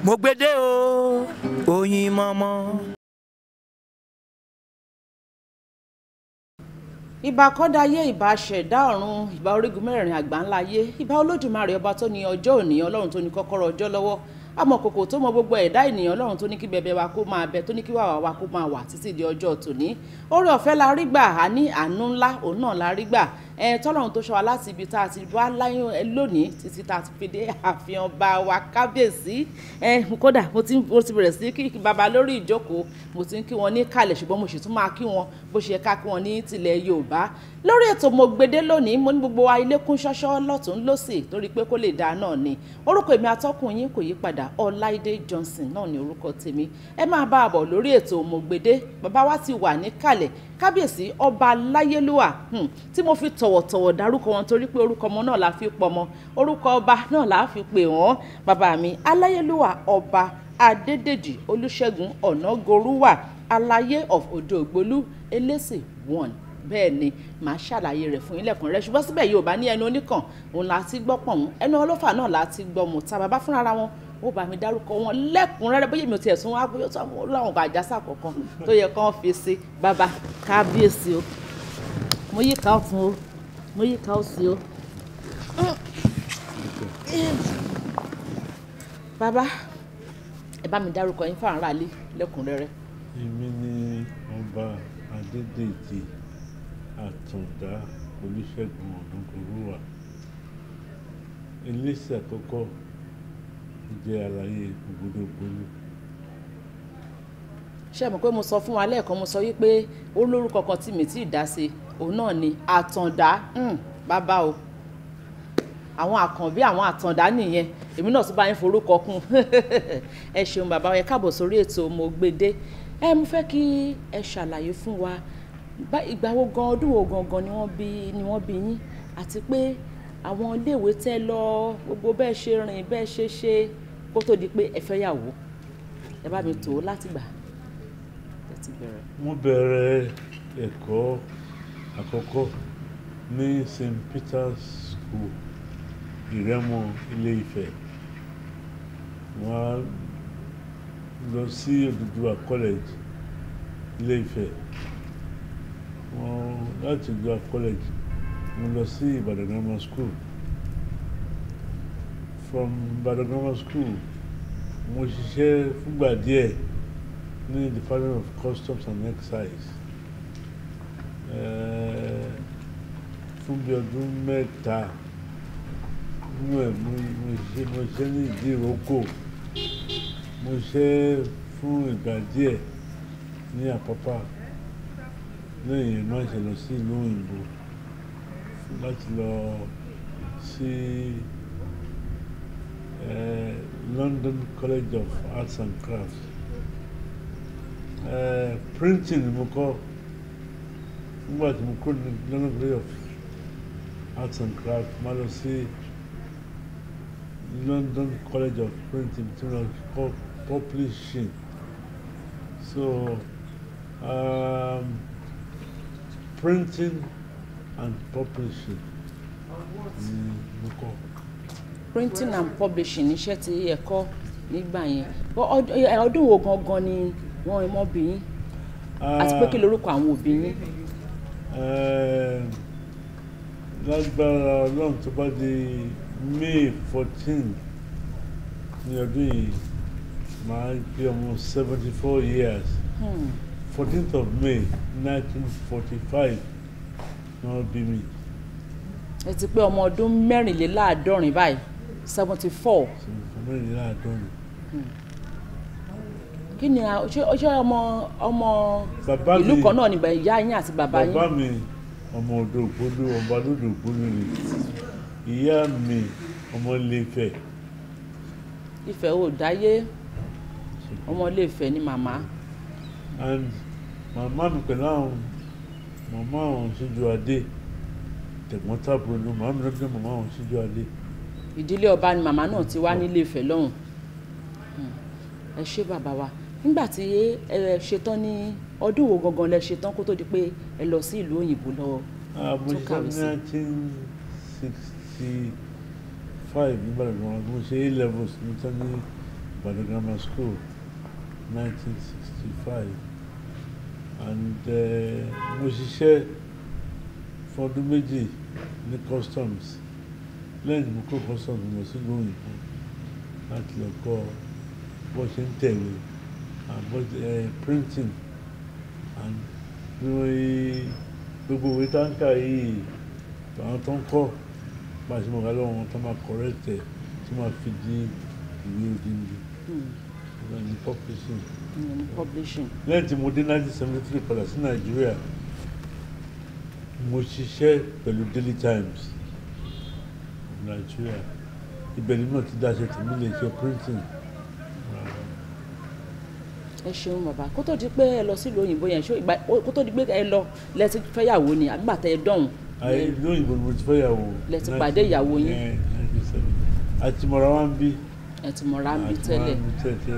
mo gbédè o oyin mọ́mọ́. ìbà kọ́dáyé ìbà ṣẹ̀dá ọ̀run ìbà orígun mẹ́rẹ̀ẹ̀rin àgbáńlá ayé ìbà olódùmarè ọba tó ní ọjọ́ òní ọlọ́run tó ní kọ́kọ́rọ́ ọjọ́ lọ́wọ́ amọ̀kòkò tó mọ gbogbo ẹ̀dá ènìyàn ọlọ́run tó ní kí bẹbẹ wa kó máa bẹ tó ní kí wàwà wa kó máa wà títí di ọjọ́ tòní oore ọ̀fẹ́ la rí gbà á ní àánú ńlá òun náà la rí gbà ẹ tọ́lọ́run tó ṣọ́ wa láti ibi tá a ti wá láyún ẹ lónìí títí tá a ti fi dé àfihàn bá wa kábíyèsí ẹ kódà mo ti mo ti bẹ̀rẹ̀ sí kí baba lórí ìjókòó mo ti ń kí wọn ní kalẹ̀ ṣùgbọ́n mo sì tún máa kí wọn bó ṣe ká kí wọn ní tilẹ̀ yorùbá lórí ètò mo gbede lónìí mo ní gbogbo wa ilé kún ṣọ́ṣọ́ lọ́tún lọ́sì torí pé kó lè dáa náà ni orúkọ èmi atọ́kùn yín kò yí padà ọláìdé johnson náà ni orúkọ tèmi ẹ máa bá a bọ̀ lórí ètò mo gbede bàbá wa ti wà níkàlẹ̀ kábíyèsí ọba láyélúwà hmm, tí mo fi tọ̀wọ̀tọ̀wọ̀ dárúkọ wọn torí pé orúkọ ọmọ náà la fi pọmọ orúkọ ọba náà la fi pè wọ́n bàbá mi aláyélúwà ọba adédèjì olúṣẹ́gun ọ̀nàgorúwà aláyé of odò ògbólú elésì one bẹ́ẹ̀ ni màá ṣàlàyé rẹ̀ fún yín lẹ́kùnrẹ́rẹ́ ṣùgbọ́n síbẹ̀ yóò bá ní ẹnu oníkàn òun la ti gbọ́ pọ̀hún ẹnu ọlọ́fà náà la ti gbọ́ mọ̀ta bàbá fúnra wọn ó bá mi dárúkọ wọn lẹ́kùnrẹ́rẹ́ bóyá mi ò tiẹ̀ tún wá bóyá tó àwọn láwọn ọba àjàsà kọ̀ọ̀kan tó yẹ kán fi sí bàbá kábíyèsí o mo yí ká ọ̀tún o mo yí ká òsì o. bàbá ẹ bá mi dárúkọ yín fáwọn aráalé lẹ́kùnrẹ́rẹ́. èmi ni ọba adédèjì àtúndá olùṣègùn ọ̀nàgòrúwà iléeṣẹ́ àkọ́kọ́ jẹ́ àlàyé ògbódògbólú ṣé mọ̀ pé mo sọ fún wa lẹ́ẹ̀kan mo sọ wípé ó lórúkọ kan tí mi tí ì dá sí òun náà ni àtàndá hmm, bàbá o àwọn àkànbí àwọn àtàndá nìyẹn èmi náà tún bá yín forúkọ kún ẹ ṣeun bàbá ẹ káàbọ̀ sórí ètò mo gbede ẹ mo fẹ́ kí ẹ ṣàlàyé fún wa bá ìgbà wo gan ọdún wo gangan ni wọ́n bí ni wọ́n bí yín àti pé àwọn iléèwé tẹ́ lọ gbogbo bẹ́ẹ̀ ṣe rìn bẹ́ẹ̀ ṣe ṣe kó tó di pé ẹ fẹ́ yàwó ẹ bá mi tò ó láti gbà ẹ ti bẹ̀rẹ̀. wọ́n bẹ̀rẹ̀ ẹ̀kọ́ àkọ́kọ́ ní st peter's school ìrẹ́mọ ilé ifẹ̀ wọ́n á lọ sí òdùdúwà college ilé ifẹ̀ wọ́n láti òdùdúwà college mo lọ sí ìbàdàn grammar school from ìbàdàn grammar school mo ṣiṣẹ́ fúngbà díẹ̀ ní department of customs and excise Eh, fún bí ọdún mẹ́ta nínú ẹ̀ mo mo ṣe mo ṣe ní ìdí ìrókò mo ṣe fún ìgbà díẹ̀ ní àpápá lẹ́yìn náà ṣe lọ sí ìlú òyìnbó láti lọ sí eh, London College of Arts and Crafts eh, printing ni mo kọ́ nígbà tí mo kúrò ní London College of Arts and Crafts máa lọ sí London College of Printing tí wọ́n kọ́ publishing so um, printing and publishing ni mo kọ́. printing and publishing iṣẹ́ tí ẹ kọ́ nígbà yẹn Bọ́ ọd- ẹ, ọdún wo gangan ni wọ́n mọ́ bí yín àti pé kí lorúkọ àwọn òbí yín Eh, lágbára ọlọ́run tó bá di may fourteen ní ọdún yìí máa gbé ọmọ seventy four years Hmm. fourteenth of may nineteen forty five ní wọ́n bí mi ẹ ti pé ọmọ ọdún mẹ́rìnléláàádọ́rin báyìí seventy four seventy mẹ́rìnléláàádọ́rin. kí ni a- ṣé ṣé ọmọ ọmọ Bàbá ìlú mi- kan náà ni bá- ìyá yín àti bàbá yín bàbá mi ọmọ odò ògbólú ọba lódò ògbólú ni ìyá mi ọmọ Ilé-Ifẹ̀ Ifẹ̀ ò dáyé ọmọ Ilé-Ifẹ̀ ni màmá and màmá mi pẹ̀lú àwọn màmá àwọn síjú adé tẹ̀gbọ́n tàbúrò ló màmá mi lọ́dún màmá àwọn síjú adé ìdílé ọba ni màmá náà ti wá nílé Ifẹ̀ lọ́hùn Hmm. ẹ ṣé bàbá wa nígbà tí ẹ ṣetán ní ọdún wo gangan lẹ ṣetán kó tó di pé ẹ lọ sí ìlú òyìnbó lọ Ah, mo Tó ṣe kàwé ní sí. nineteen sixty five nígbà tí mo ṣe A levels ní tán ní Ibadan Grammar School 1965 and eh, mo ṣiṣẹ́ fún ọdún méjì ní customs lẹ́yìn tí mo kó customs mo sí lóyìnbó láti lọ kọ́ bó ṣe ń tẹ̀wé and bó eh, printing and bí wọ́n yí gbogbo ìwé táǹkà yìí àwọn tó ń kọ́ bá a ṣe mọ̀ ká lọ́wọ́ wọn tó máa correct ẹ̀ tó máa fi di ìwé odindi ìwé ní publishing ìyẹn ní publishing lẹ́yìn tí mo dé 1973 padà sí nàìjíríà mo ṣiṣẹ́ pẹ̀lú daily times of nàìjíríà ibẹ̀ ni náà ti dáṣẹ tèmi lè ṣe printing ẹ ṣeun bàbá kó tó di pé ẹ lọ sílùú òyìnbó yẹn ṣó ìgbà kó tó di pé ẹ lọ lẹsí fẹ́yàwó ni àgbà tẹ ẹ dọ̀hún ayé ìlú òyìnbó ni mo ti fẹ́ yàwó Lẹ ti pàdé ìyàwó yín. àti mọ̀ra wá ń bí ẹ ti mọ̀ra ń bí àti tẹ́lẹ̀ mọ̀ra ń bí tẹ́lẹ̀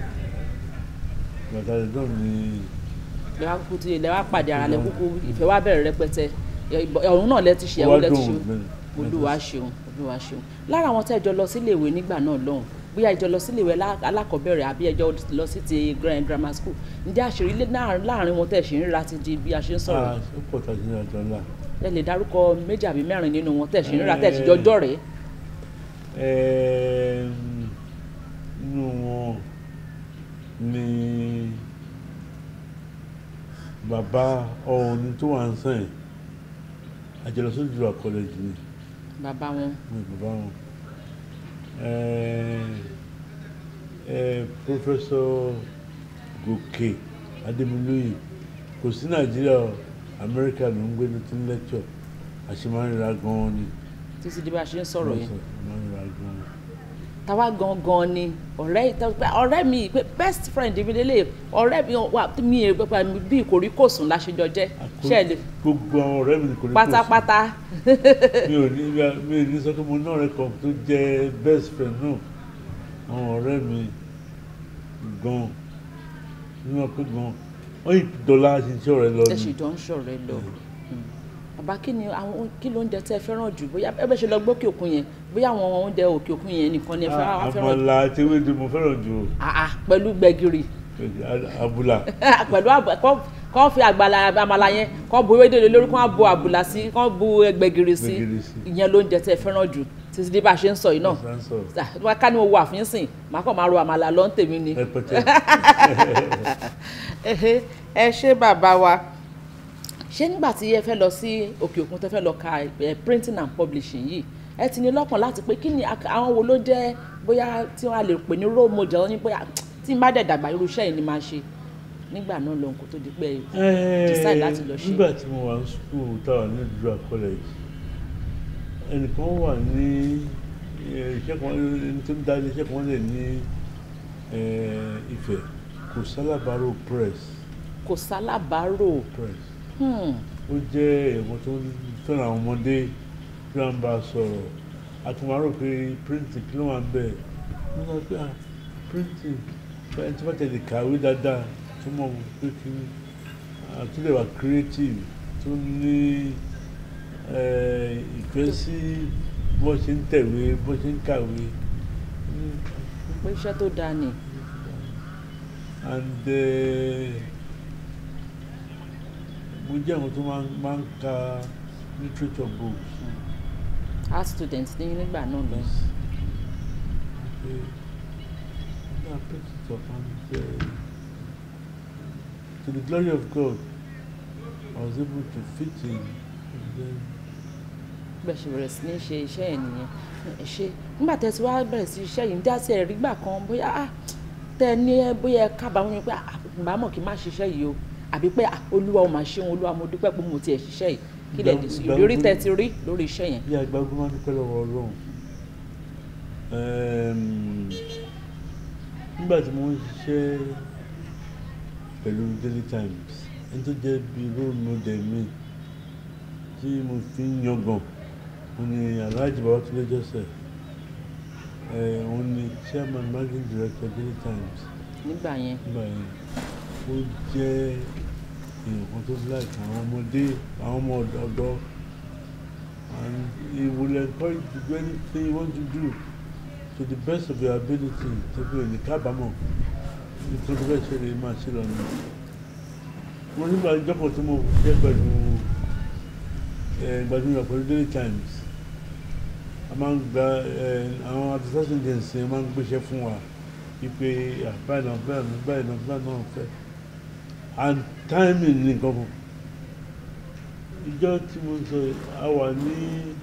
bàtà lè dán ní lẹ wá kúkú tí lẹ wá pàdé ara lẹ kúkú ìfẹ́ wá bẹ̀rẹ̀ rẹpẹtẹ ọ̀run náà lẹ ti ṣe ẹ̀wọ́ lẹ ti ṣe olúwa ṣeun olúwa ṣeun lára àwọn tẹ́ ẹ jọ lọ sílé ìwé nígbà náà lọ́hùn bóyá ẹ jọ lọ sílé ìwé alá- alákọ̀ọ́bẹ̀rẹ̀ àbí ẹ jọ lọ sí ti grand grammar school ǹjẹ́ àṣírí ilé náà- láàrin wọn tẹ́ ẹ ṣe ń ríra ti di bí a ṣe ń sọ̀rọ̀ ah ó pọ̀ tàbí ní àjọ ńlá ẹ lè dárúkọ méjì àbí mẹ́rin nínú wọn tẹ́ ẹ ṣe ń ríra tẹ́ ẹ ṣe jọjọ́ rẹ̀ inú wọn ni bàbá ọ̀ọ́ni tó wà ń sàn àjọlọsọ́jọ́ college ni bàbá wọn ní bàbá wọn Eh, eh, professor Gòkè Adémilóyè kò sí Nàìjíríà o, Amẹ́ríkà ló ń gbé ní tí ń lecture àṣemáríra gan-an ni títí di bí a ṣe ń sọ̀rọ̀ yẹn àṣemáríra gan-an. táwa gangan ni ọ̀rẹ́ ọ̀rẹ́ mi pé best friend mi lélẹ̀ ọ̀rẹ́ mi wà mí èrè pẹ́pẹ́ mi bí ìkórìkòsùn láṣẹjọ jẹ́ ṣe lè gbogbo àwọn ọ̀rẹ́ mi kò ní kò sí pátápátá mi ò ní mi ò ní sọ pé mo náà rẹ kàn tó jẹ́ best friend náà àwọn ọ̀rẹ́ mi gan nínú pé gan wọ́n yìí dọ́là ṣiṣẹ́ ọ̀rẹ́ lọ ẹ ni sì jọ ń ṣọ̀rẹ́ lọ bàbá kí ni àwọn kí ló ń jẹ tẹ́ ẹ fẹ́ràn jù bóyá ẹ bẹ ṣe lọ gbókè òkun yẹn bóyá àwọn oúnjẹ òkè òkun yẹn nìkan ni ẹ fẹ́ràn wá fẹ́ràn jù àmàlà àti ewédú mo fẹ́ràn jù o. àà pẹ̀lú gbẹ̀gìrì abúlà pẹ̀lú àbù- kọ́ kọ́ fi àgbàlá àmàlà yẹn kọ́ bu ewédè lé lórí kọ́ bu àbùlà sí kọ́ bu gbẹ̀gìrì sí Gbẹ̀gìrì sí. ìyẹn ló ń jẹ tẹ́ ẹ fẹ́ràn jù títí di bá a ṣe ń sọ yìí náà sáńsọ Ah, wá ká ní mo wà fín sìn màá kàn máa ro àmàlà lọ ń tèmi ni. rẹpẹtẹ Ẹhẹ́, ẹ ṣé bàbá wa ṣé nígbà tí ẹ fẹ́ lọ sí òkè òkun tẹ́ fẹ́ lọ ka eh, printing and publishing yìí ẹ ti ní lọ́kàn láti pé kí ni ak- àwọn wo ló jẹ́ bóyá tí wọ́n á lè pè ní role model ní bóyá tí n bá dẹ̀ dàgbà irú iṣẹ́ yìí ni máa ṣe nígbà náà lòun kò tó di pé decide láti lọ ṣe. nígbà tí mo wà ní school táwa ní ìdúrà college ẹnìkan wà ní eh, iṣẹ́ kan ẹni tó ń dá iṣẹ́ kan lẹ̀ ní eh, Ifẹ̀ kò sálábàárò press kò sálábàárò press hmm, ó jẹ́ ẹ̀wọ̀n tó ń fẹ́ràn àwọn ọmọdé tí wọ́n bá sọ̀rọ̀ àtúmọ̀rò pé printing kí ló wà ń bẹ̀ wọ́n sọ pé ah printing ẹni tí wọ́n tẹ̀lé kàwé dáadáa tó mọ̀ pé kí àtúndẹ̀ wà creative tó ní eh, ìfẹ́ sí bó ṣe ń tẹ̀wé bó ṣe ń kàwé pé iṣẹ́ tó dáa ni and eh, mo jẹ́ àwọn tó máa ń- máa ń ka literature books. art student ní nígbà náà lọ. Okay. I picked it up and uh, to the glory of God, I was able to fit in and then bẹ́ẹ̀ ṣe bẹ̀rẹ̀ sí ní ṣe iṣẹ́ ẹ̀ nìyẹn ẹ ṣe nígbà tẹ́ ti wá bẹ̀rẹ̀ sí iṣẹ́ yìí ń dá sí ẹ̀rí gbà kan bóyá ah, tẹ́ ẹ ní ẹ bóyá ẹ kábàámọ̀ yín pé ah, ìgbà mọ̀ kí n má ṣiṣẹ́ yìí o àbí pé ah, olúwa ò máa ṣeun olúwa mo dúpẹ́ pé mo tiẹ̀ ṣiṣẹ́ yìí kí lẹ̀ dì sí Ìgbà- ìrírí ìgbà- tẹ́ ti rí lórí iṣẹ́ yẹn. bí agbágun máa ń dúpẹ́ lọ́wọ́ Ọlọ́run Ẹm, nígbà tí mo ń ṣiṣẹ́ pẹ̀lú Daily Times ẹni tó jẹ́ bíi role model mi tí mo fi ń yangàn òun ni Alhaji Babatunde Joseph ẹ̀ òun ni chairman managing director Daily Times nígbà yẹn nígbà yẹn ó jẹ́ èèyàn kan tó like àwọn ọmọdé àwọn ọmọ ọ̀dọ́ and he will encourage you to do anything you want to do to the best of your ability tó fi òní kábàámọ̀ nítorí tó fẹ́ ṣe lè máa ṣe lọ́nà mo nígbà ìjọpọ̀ tí mo jẹ́ pẹ̀lú gbajúmọ̀ pẹ̀lú daily times a máa ń gba àwọn advertising agency máa ń gbéṣẹ́ fún wa wípé báyìí náà báyìí náà báyìí náà báyìí náà fẹ́ and timing ní nǹkan kan ìjọ tí mo sọ a wà ní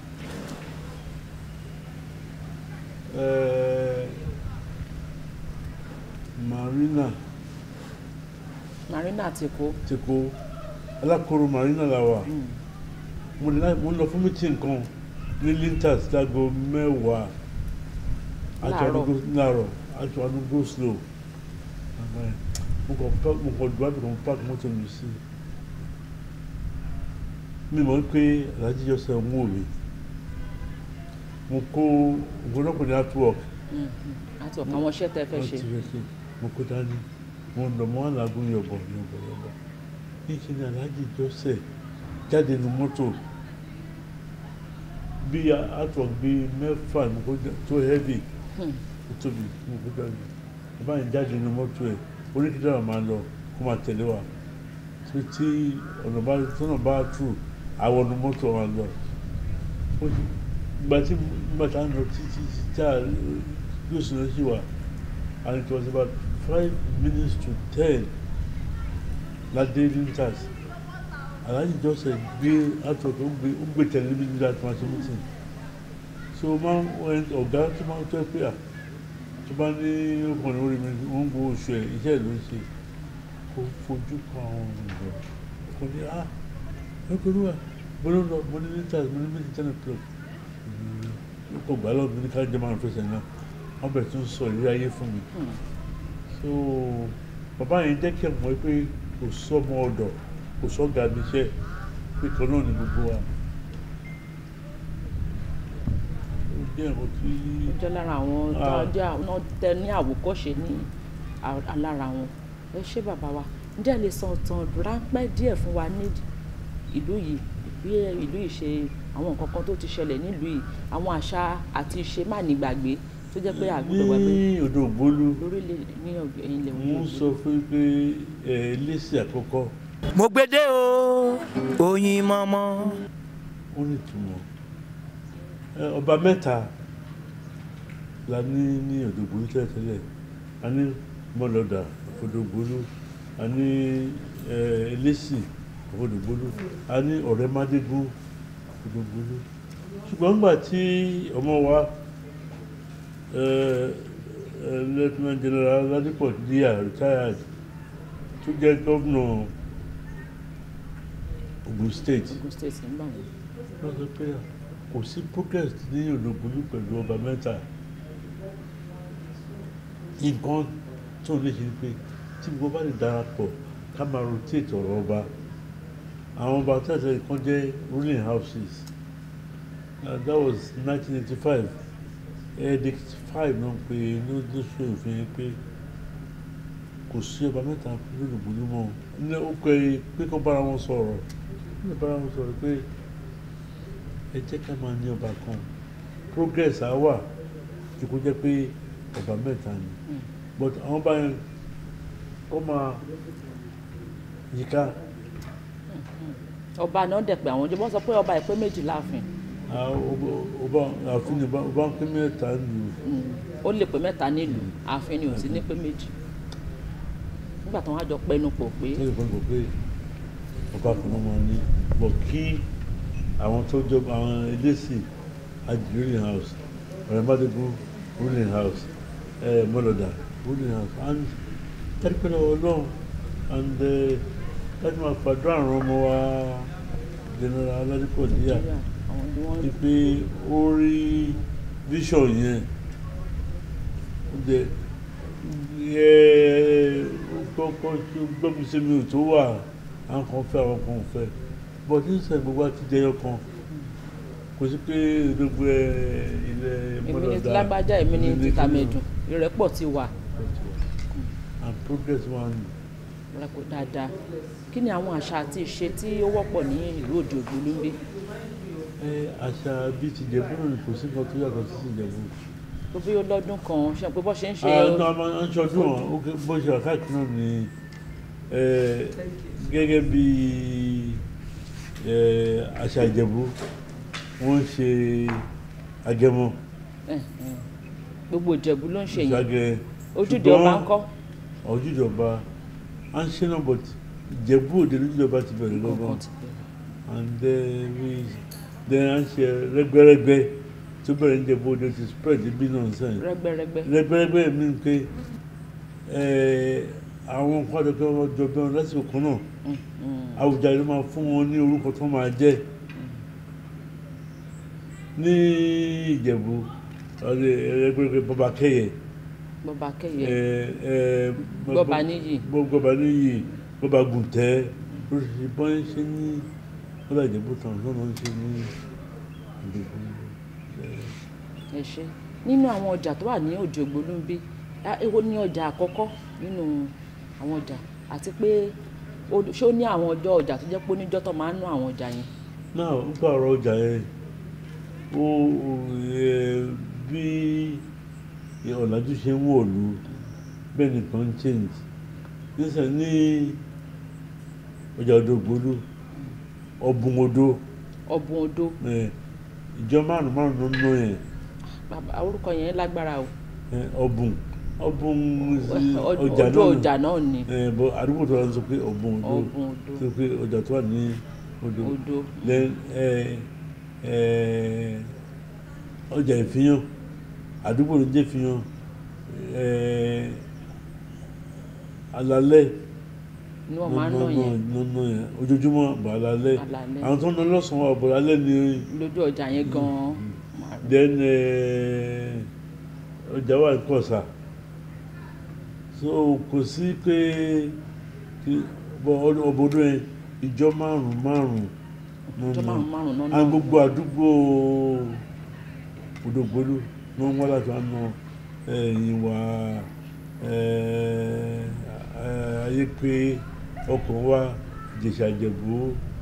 marina marina ti kó ti kó alákòóró marina la wà mo ní láì mo ń lọ fún meeting kan ní lintas láago mẹ́wàá Láàárọ̀. láàárọ̀ àti wà ní go slow mo kàn pa mo kàn dùn àbíkan park mọ́tò mi sí mi mọ̀ pé alhaji jọ́sẹ̀ ń wò mí mo kó ògbónàpọ̀ ní artwork àti ọ̀kan àwọn iṣẹ́ tẹ́ fẹ́ wọ́n ṣe ti fẹ́ ṣe mo kó dání mo ń lọ mọ́ àlágún yọ̀bọ̀ yọ̀bọ̀ yọ̀bọ̀ ní kí ni alhaji jọ́sẹ̀ jáde ní mọ́tò bí artwork bí mẹ́fà mo kó já- tó heavy Hmm. ó tóbi mo kó jáde bàbá yẹn jáde ní mọ́tò ẹ̀ oníkìdára máa lọ kó máa tẹ̀lé wa tí tí ọ̀nà bá tọ́nà bá tù àwọn ọ̀nà mọ́tò wa lọ ó ti ìgbà tí ìgbà tá a ń lọ títí tá a yóò sùn lọ́sí wa and it was about five minutes to ten ládé lintas alhaji joseph gbé àtọ̀tọ̀ ó gbé ó gbé tẹ̀lé níbi nígbà tí wọ́n ti mú tì so máa ń wọ́n ọ̀gá tó máa ń tọ́ pé à tó bá ní ọkùnrin orí mi wọ́n ń gbọ́ oṣù ẹ̀ iṣẹ́ ló ń ṣe kó fojú kan àwọn ọ̀rọ̀ kò ní à ẹgbẹ̀rún wa mo ló lọ mo ní lintas mo ní méjì ten o'clock ó kọ gbà lọ́dún ní ká jẹ́ máa ń fẹsẹ̀ náà wọ́n bẹ̀rẹ̀ tó ń sọ ìrírí ayé fún mi so bàbá yẹn jẹ́ kí ẹ̀ mọ̀ pé kò sọ́mọ ọ̀dọ̀ kò sọ́gà níṣẹ́ pé kan náà ni gbogbo wa ó jẹ́ ẹ̀kọ́ tí ó jẹ́ lára àwọn tó Ah. jẹ́ àwọn tẹ ní àwòkọ́ṣe ní a- alára wọn ẹ ṣé bàbá wa ǹjẹ́ ẹ lè sọ ìtàn ráńpẹ́ díẹ̀ fún wa ní ìlú yìí bí ìlú yìí ṣe àwọn nǹkan kan tó ti ṣẹlẹ̀ nílùú yìí àwọn àṣà àti ìṣe má ní gbàgbé tó jẹ́ pé àgbọ̀dọ̀ wà pé ní odò ògbólú lórílẹ̀ ní ọ̀gbìn ilẹ̀ mo ń sọ fún yín pé ẹ lẹ́sì àkọ́kọ́ mo gbédè o oyin mọ́mọ́ ó ní ìtumọ̀ ẹ ọba mẹ́ta la ní ní odò ògbólú tẹ́lẹ̀tẹ́lẹ̀ a ní mọ́lọ́dà odò ògbólú a ní ẹ lẹ́sì odò ògbólú a ní ọ̀rẹ́ mádégún odò ògbólú ṣùgbọ́n nígbà tí ọmọ wa ẹ ẹ lieutenant general ladipo díà retired tó jẹ́ gómìnà Ogun State Ogun State ń bà wọ́n. wọ́n sọ pé kò sí progress ní ológunlú pẹ̀lú ọba mẹ́ta nǹkan tó lè ṣe ni pé tí gbogbo bá lè darapọ̀ ká máa rotate ọ̀rọ̀ ọba àwọn ọba tẹ̀sẹ̀ kan jẹ́ ruling houses uh, that was 1985 edict five náà pé lóṣù òfin pé kò sí ọba mẹ́ta lólùgbòlú mọ́ ní ó pẹ́ pé kó bára wọn sọ̀rọ̀ ní bára wọn sọ̀rọ̀ pé ẹ jẹ́ ká máa ní ọba kan progress á wà tí kò jẹ́ pé ọba mẹ́ta ni but àwọn ọba yẹn kó máa yíká ọba náà dẹ̀ pé àwọn ọjọ́ wọ́n sọ pé ọba ìpé méjì láàfin ah, ọba- ọba àfin ni ọba- ọba ń pín mẹ́ta nù ó lè pé mẹ́ta nílùú ààfin ni ò sí ní pé méjì nígbà tí wọ́n á jọ pẹnu pọ̀ pé tó lè gbọ́dọ̀ pé ọba kan náà máa ní bọ̀ kí àwọn tó jọ àwọn eléṣì àjì ruling house ọ̀rẹ́mádégún ruling house ẹ̀ mọ́lọ́dà ruling house and tẹ́lifíṣẹ́ ọlọ́run and eh, láti máa fàdúrà àwọn ọmọ wa general aládìpọ̀ díà Nàìjíríà, àwọn ni wọ́n ni pé ó rí vision yẹn ó jẹ ẹ kọ́kọ́ gbọ́mi sí mi ò tó wà àwọn kan fẹ́ àwọn kan ò fẹ́ but nísìnyí gbogbo àti jẹyọ kan kò sí pé gbogbo ẹ ilẹ̀ èmi ní mọ́lọ́dà ti lágbájá èmi ní ti kíní. tàmẹ̀dùn ìrẹ́pọ̀ ti wà and progress wà ní. rẹpọ̀ dáadáa kí ni àwọn àṣà àti ìṣe tí ó wọ́pọ̀ ní ìlú òde ògbólú ń gbé ẹ àṣà bíi ti Ìjẹ̀bú náà ni kò sí nǹkan tó yàtọ̀ sí ti Ìjẹ̀bú tó bí ó lọ́dún kan ṣe pé bọ́ ṣe ń ṣe àwọn ọmọ ń ṣọdún wọn ó ké- bó ṣe àkáàkiri náà ni eh, gẹ́gẹ́ bí eh, àṣà ìjẹ̀bú wọ́n ń ṣe agẹmọ ẹ̀, ẹ̀. gbogbo ìjẹ̀bú ló ń ṣe yẹn ṣàgẹ ojúde ọba ń kọ́ ojúde ọba à ń ṣe náà but ìjẹ̀bú òde lójúde ọba ti bẹ̀rẹ̀ lọ́gán Kọ̀ọ̀kan ti bẹ̀rẹ̀. and then we then à ń ṣe rẹ́gbẹ́rẹ́gbẹ́ tó bẹ̀rẹ̀ ní ìjẹ̀bú òde ti spread bí náà sẹ́yìn rẹ́gbẹ́rẹ́gbẹ́ rẹ́gbẹ́rẹ́gbẹ́ mi ń pé eh, àwọn nǹkan àdókè wọn jọ bí wọn lásìkò kan náà Mm, mm. Àwùjalè máa fún wọn ní orúkọ tó máa jẹ́ ní Ìjẹ̀bú rẹ́gbẹ́rẹ́gbẹ́ bọ́ba kẹ́yẹ bọ́ba kẹ́yẹ eh, eh, Gbọ́ba níyì. Gbọ́- Gbọ́ba níyì Gbọ́ba gùntẹ́ oríṣiríṣi bọ́n ń ṣe ní bọ́dà Ìjẹ̀bú tán lọ́nà ń ṣe ní Ìjẹ̀bú. ẹ ṣe nínú àwọn ọjà tó wà ní òde ògbólúńbí á, èwo ní ọjà àkọ́kọ́ nínú àwọn ọjà àti pé ó- ṣé ó ní àwọn ọjọ́ ọjà tó jẹ́ pé oníjọ́ tó máa ń ná àwọn ọjà yẹn náà ń pa ọ̀rọ̀ ọjà yẹn ó ẹ, bí ọ̀làjú ṣe ń wọ̀lú bẹ́ẹ̀ nìkan ń change nísàn ní ọjà odògbólú ọ̀bùn odò ọ̀bùn odò ẹ, ìjọ márùn márùn ló ń ná yẹn bàbá orúkọ yẹn lágbára o ẹ, ọ̀bùn ọ̀bùn Ọ- ọjà odò náà ọjà náà ni ẹ, bọ àdúgbò tó wà ń sọ pé ọ̀bùn odò ọ̀bùn odò sọ pé ọjà tó wà ní odò odò then ẹ ẹ ọjà ìfihàn àdúgbò ló jẹ́ ìfihàn ẹ alalẹ́ ni wọ́n máa ń ná yẹn nọ́nà yẹn ojoojúmọ́ àbọ̀ alalẹ́ Alalẹ́. àwọn tó ń lọ lọ́sàn-án àbọ̀ alẹ́ ni lójú ọjà yẹn gan-an máa rí. then ẹ ọjà wà ní kọ̀sà so kò sí pé kí bọ ọbọdún yẹn ìjọ márùn márùn ọjọ́ márùn márùn náà àwọn náà gbogbo àdúgbò òdògbólú ní wọ́n wá láti wá ná ẹ̀yìn wá ayé pé ọkọ̀ wa Ìjẹ̀ṣà Ìjẹ̀bú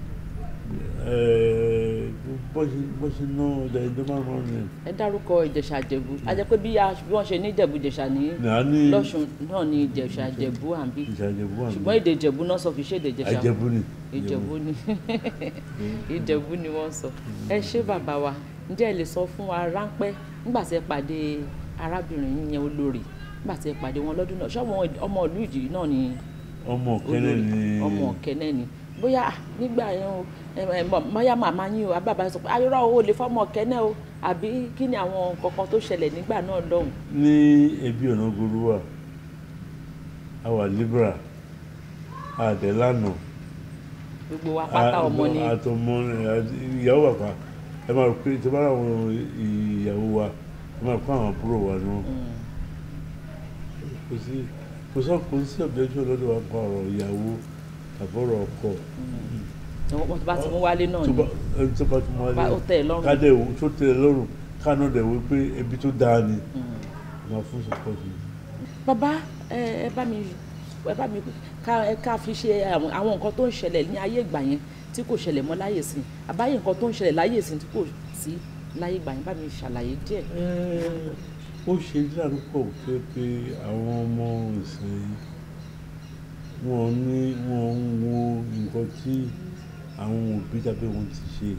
bọ́ ṣe ná ọjà ìjọ márùn-ún yẹn ẹ dárúkọ ìjẹ̀ṣà ìjẹ̀bú a jẹ́ pé bí a- bí wọ́n ṣe ní ìjẹ̀bú ìjẹ̀ṣà ní nàá ní lọ́ṣùn náà ní ìjẹ̀ṣà ìjẹ̀bú àbí Ìjẹ̀ṣà Ìjẹ̀bú àná ṣùgbọ́n èdè ìjẹ̀bú náà sọ kì í ṣe èdè ìjẹ̀ṣà Ìjẹ̀bú ni ìjẹ̀bú ni ìjẹ̀bú ni wọ́n sọ ẹ ṣé bàbá wa ǹjẹ́ ẹ lè sọ fún wa ráńpẹ́ nígbà tí ẹ pàdé arábìnrin yín yẹn olórí nígbà tí ẹ pàdé wọn lọ́dún náà ṣọ́wọ́n ọmọ ìlú ìjì náà ni ọmọ kẹlẹ olórí ni ọmọ ọ̀kẹ́nẹ́ ni bóyá ah, nígbà yẹn o ẹ, ẹ, mọ- bóyá màmá yín o àbábá sọ pé ayọ́rọ́ o lè fọ́mọ ọ̀kẹ́nẹ́ o àbí kí ni àwọn kankan tó ṣẹlẹ̀ nígbà náà lọ́hùn. ní ẹbí ọ̀nà goruwa àwa libra àdẹ́lànà gbogbo wa pátá ọmọ ni àtọmọ ìyàwó bàbá ẹ máa rò pé tí bá àwọn ìyàwó wa ẹ máa kó àwọn àbúrò wa ni wọn Mm, kò sí kò sọ kò sí ọ̀bẹ́jọ́ lọ́dọ̀ wa pa ọ̀rọ̀ ìyàwó àbọ̀rọ̀ ọkọ wọ́n ti bá ti mú wálé náà tó ni bá ẹni tó bá tún wá Bá- lé ó tẹ́ ẹ lọ́rùn. kádẹ ìwò tó tẹ́ ẹ lọ́rùn kánú dẹ̀ wí pé ẹbí tó dáa ni Mm. máa fún sọpọ́tì bàbá ẹ ẹ bá mi ẹ bá mi ká ẹ ká fi ṣe àwọn àwọn nǹkan tó ń ṣẹlẹ̀ ní ayé ìgbà yẹn tí kò ṣẹlẹ̀ mọ́ láyè sí àbáyé nǹkan tó ń ṣẹlẹ̀ láyè sí tí kò sí láyé ìgbà yẹn bá mi ṣàlàyé díẹ̀. ó ṣe dáàbò pọ̀ pé pé àwọn ọmọ ìsìn wọn ní wọn ń wo nǹkan tí àwọn òbí tàbí wọn ti ṣe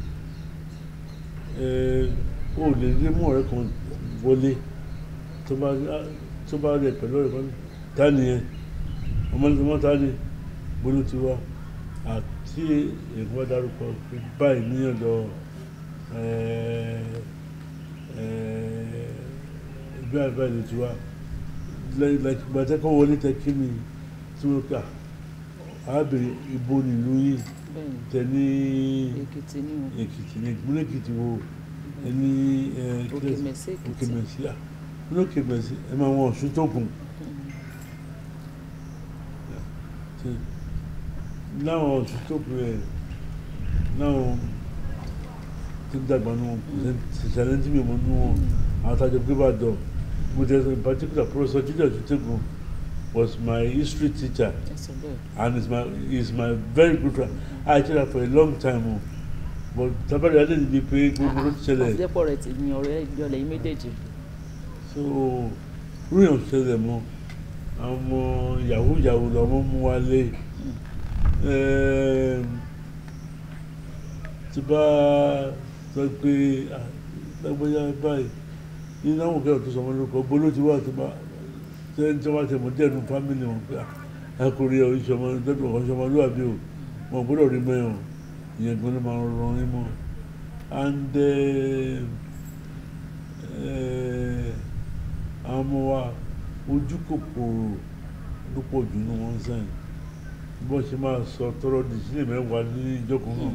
Eh, ó lè rí mú ọ̀rẹ́ kan wọlé tó bá tó bá rẹ̀ pẹ̀lú ọ̀rẹ́ kan ta ni yẹn ọmọ ní ọmọ ta ni gbóló ti wá àti èkó bá dárúkọ pé báyìí ní ọ̀dọ̀ ẹgbẹ́ àgbà ìlú ti wá gbàtẹ́kọ̀ wọlé tẹ kí mi tí wọ́n kà arábìnrin ibo nílùú yìí bẹ́ẹ̀ni tẹ ní èkìtì ní èkìtì ní ìpínlẹ̀ èkìtì wo ẹni Òkèmẹsí Èkìtì. òkèmẹsí à ní òkèmẹsí ẹ máa wọn ọ̀ṣun tó kù láwọn ọ̀ṣun tó kù ẹ̀ láwọn tó dàgbà nù ṣẹṣẹlẹ tí mi mọ nù wọn àwọn àtàjọ gbé bá dọ mo tẹ in particular professor jíjọ tuntun was my history teacher ẹsẹ̀ bẹ́ẹ̀ and is my is my very good friend I actually for a long time o but tabari adé ni pé gbogbo ló ti ṣẹlẹ̀ àfijẹ́pọ̀ rẹ̀ ti ní ọ̀rẹ́ ìjọlẹ̀ yìí méjèèjì so ríyàn ṣẹlẹ̀ mọ́ àwọn ọmọ yahoo yahoo lọ́mọ mú wálé Ẹm, tí bá sọ pé ah, lágbájá báyìí ní náwọn kẹ́rọ̀ tó sọmọ lórúkọ gbóló ti wà tó bá tẹ́ tí wọ́n ti mọ̀ díẹ̀ nù fámìlì wọn pé akọrin ọ̀ ìṣọmọ dọ́dọ̀ ọ̀ṣọmọ lóàbí o wọn gbọ́dọ̀ rí mẹ́rin ìyẹn gan ló máa ń ran yín mọ́ and eh, eh, àwọn ọmọ wa ojú kòkòrò ló pọ̀ jù ní wọn sẹ́yìn bó ṣe máa sọ tọrọ di sílẹ̀ mẹ́wàá ní ìjọkùn náà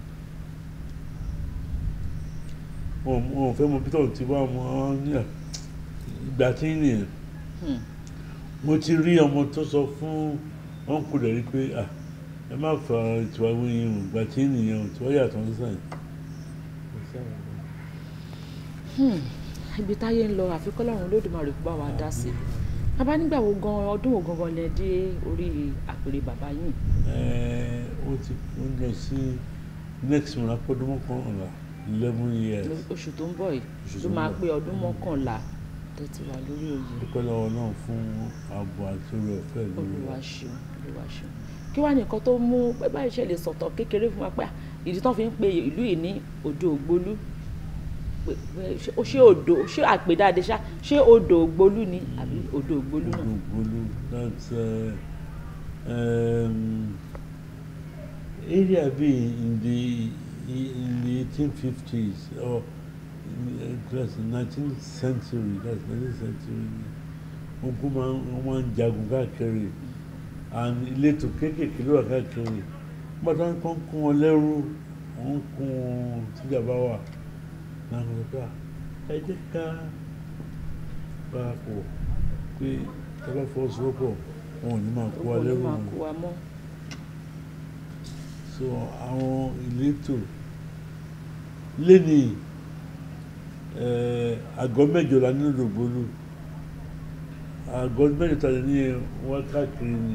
wọn wọn ò fẹ́ mọ peter ti wá wọn ní à ìgbà tí ń nìyẹn Hmm. mo ti rí ọmọ tó sọ fún ọ̀nkù rẹ̀ rí pé à ẹ má fa ìtura wíyìn o ìgbà tí ń nìyẹn o tí wọ́n yàtọ̀ ń sẹ́yìn. ibi táyé ń lọ àfi kọ́lọ́run olódùmarè kó bá wa dá sí bàbá nígbà wo gan ọdún wo gangan lẹ dé orí àpèrè bàbá yìí Ẹ, ó ti ó ń lọ sí next month apọ́dún mọ́kànlá eleven years oṣù tó ń bọ̀ yìí Oṣù ló tó ń máa bọ̀. pé ọdún mọ́kànlá tó ti wà lórí oyè dúpẹ́ lọ́wọ́ náà fún ààbò àti orí ọ̀fẹ́ lórí olúwa wa. ṣeun olúwa ṣeun kí wàá nìkan tó mú pé báyìí ṣe lè sọ̀tọ̀ kékeré fún wa pé à, ìdí tó fi ń pe ìlú yìí ní odò ògbólú pé pé ṣé- ó ṣé odò ṣé àpèdáde ṣá ṣé odò ògbólú ni àbí odò ògbólú náà Odogbolu, that's uh, um, area B in the in the 1850s or in, uh, that's the 19th century. That's 19th century. Wọ́n kú máa ń wọ́n máa ń jagun káàkiri and ìletò kéékèèké ló wà káàkiri. Bàtà ń kọ́ ń kún wọn lẹ́rú, wọ́n ń kún wọn tíjàmbá wà. Náà wọ́n sọ pé "Ah, ẹ jẹ́ ká parapọ̀ pé tọ́lá fọwọ́sowọ́pọ̀ wọn ò ní máa kó wa Ògbólú lẹ́rù máa wọn kó wa mọ́ so àwọn ìletò lẹ́ni àgọ́ mẹ́jọ la nínú Ògbólú àgọ́ mẹ́jọ ta lè ní wọ́n káàkiri ni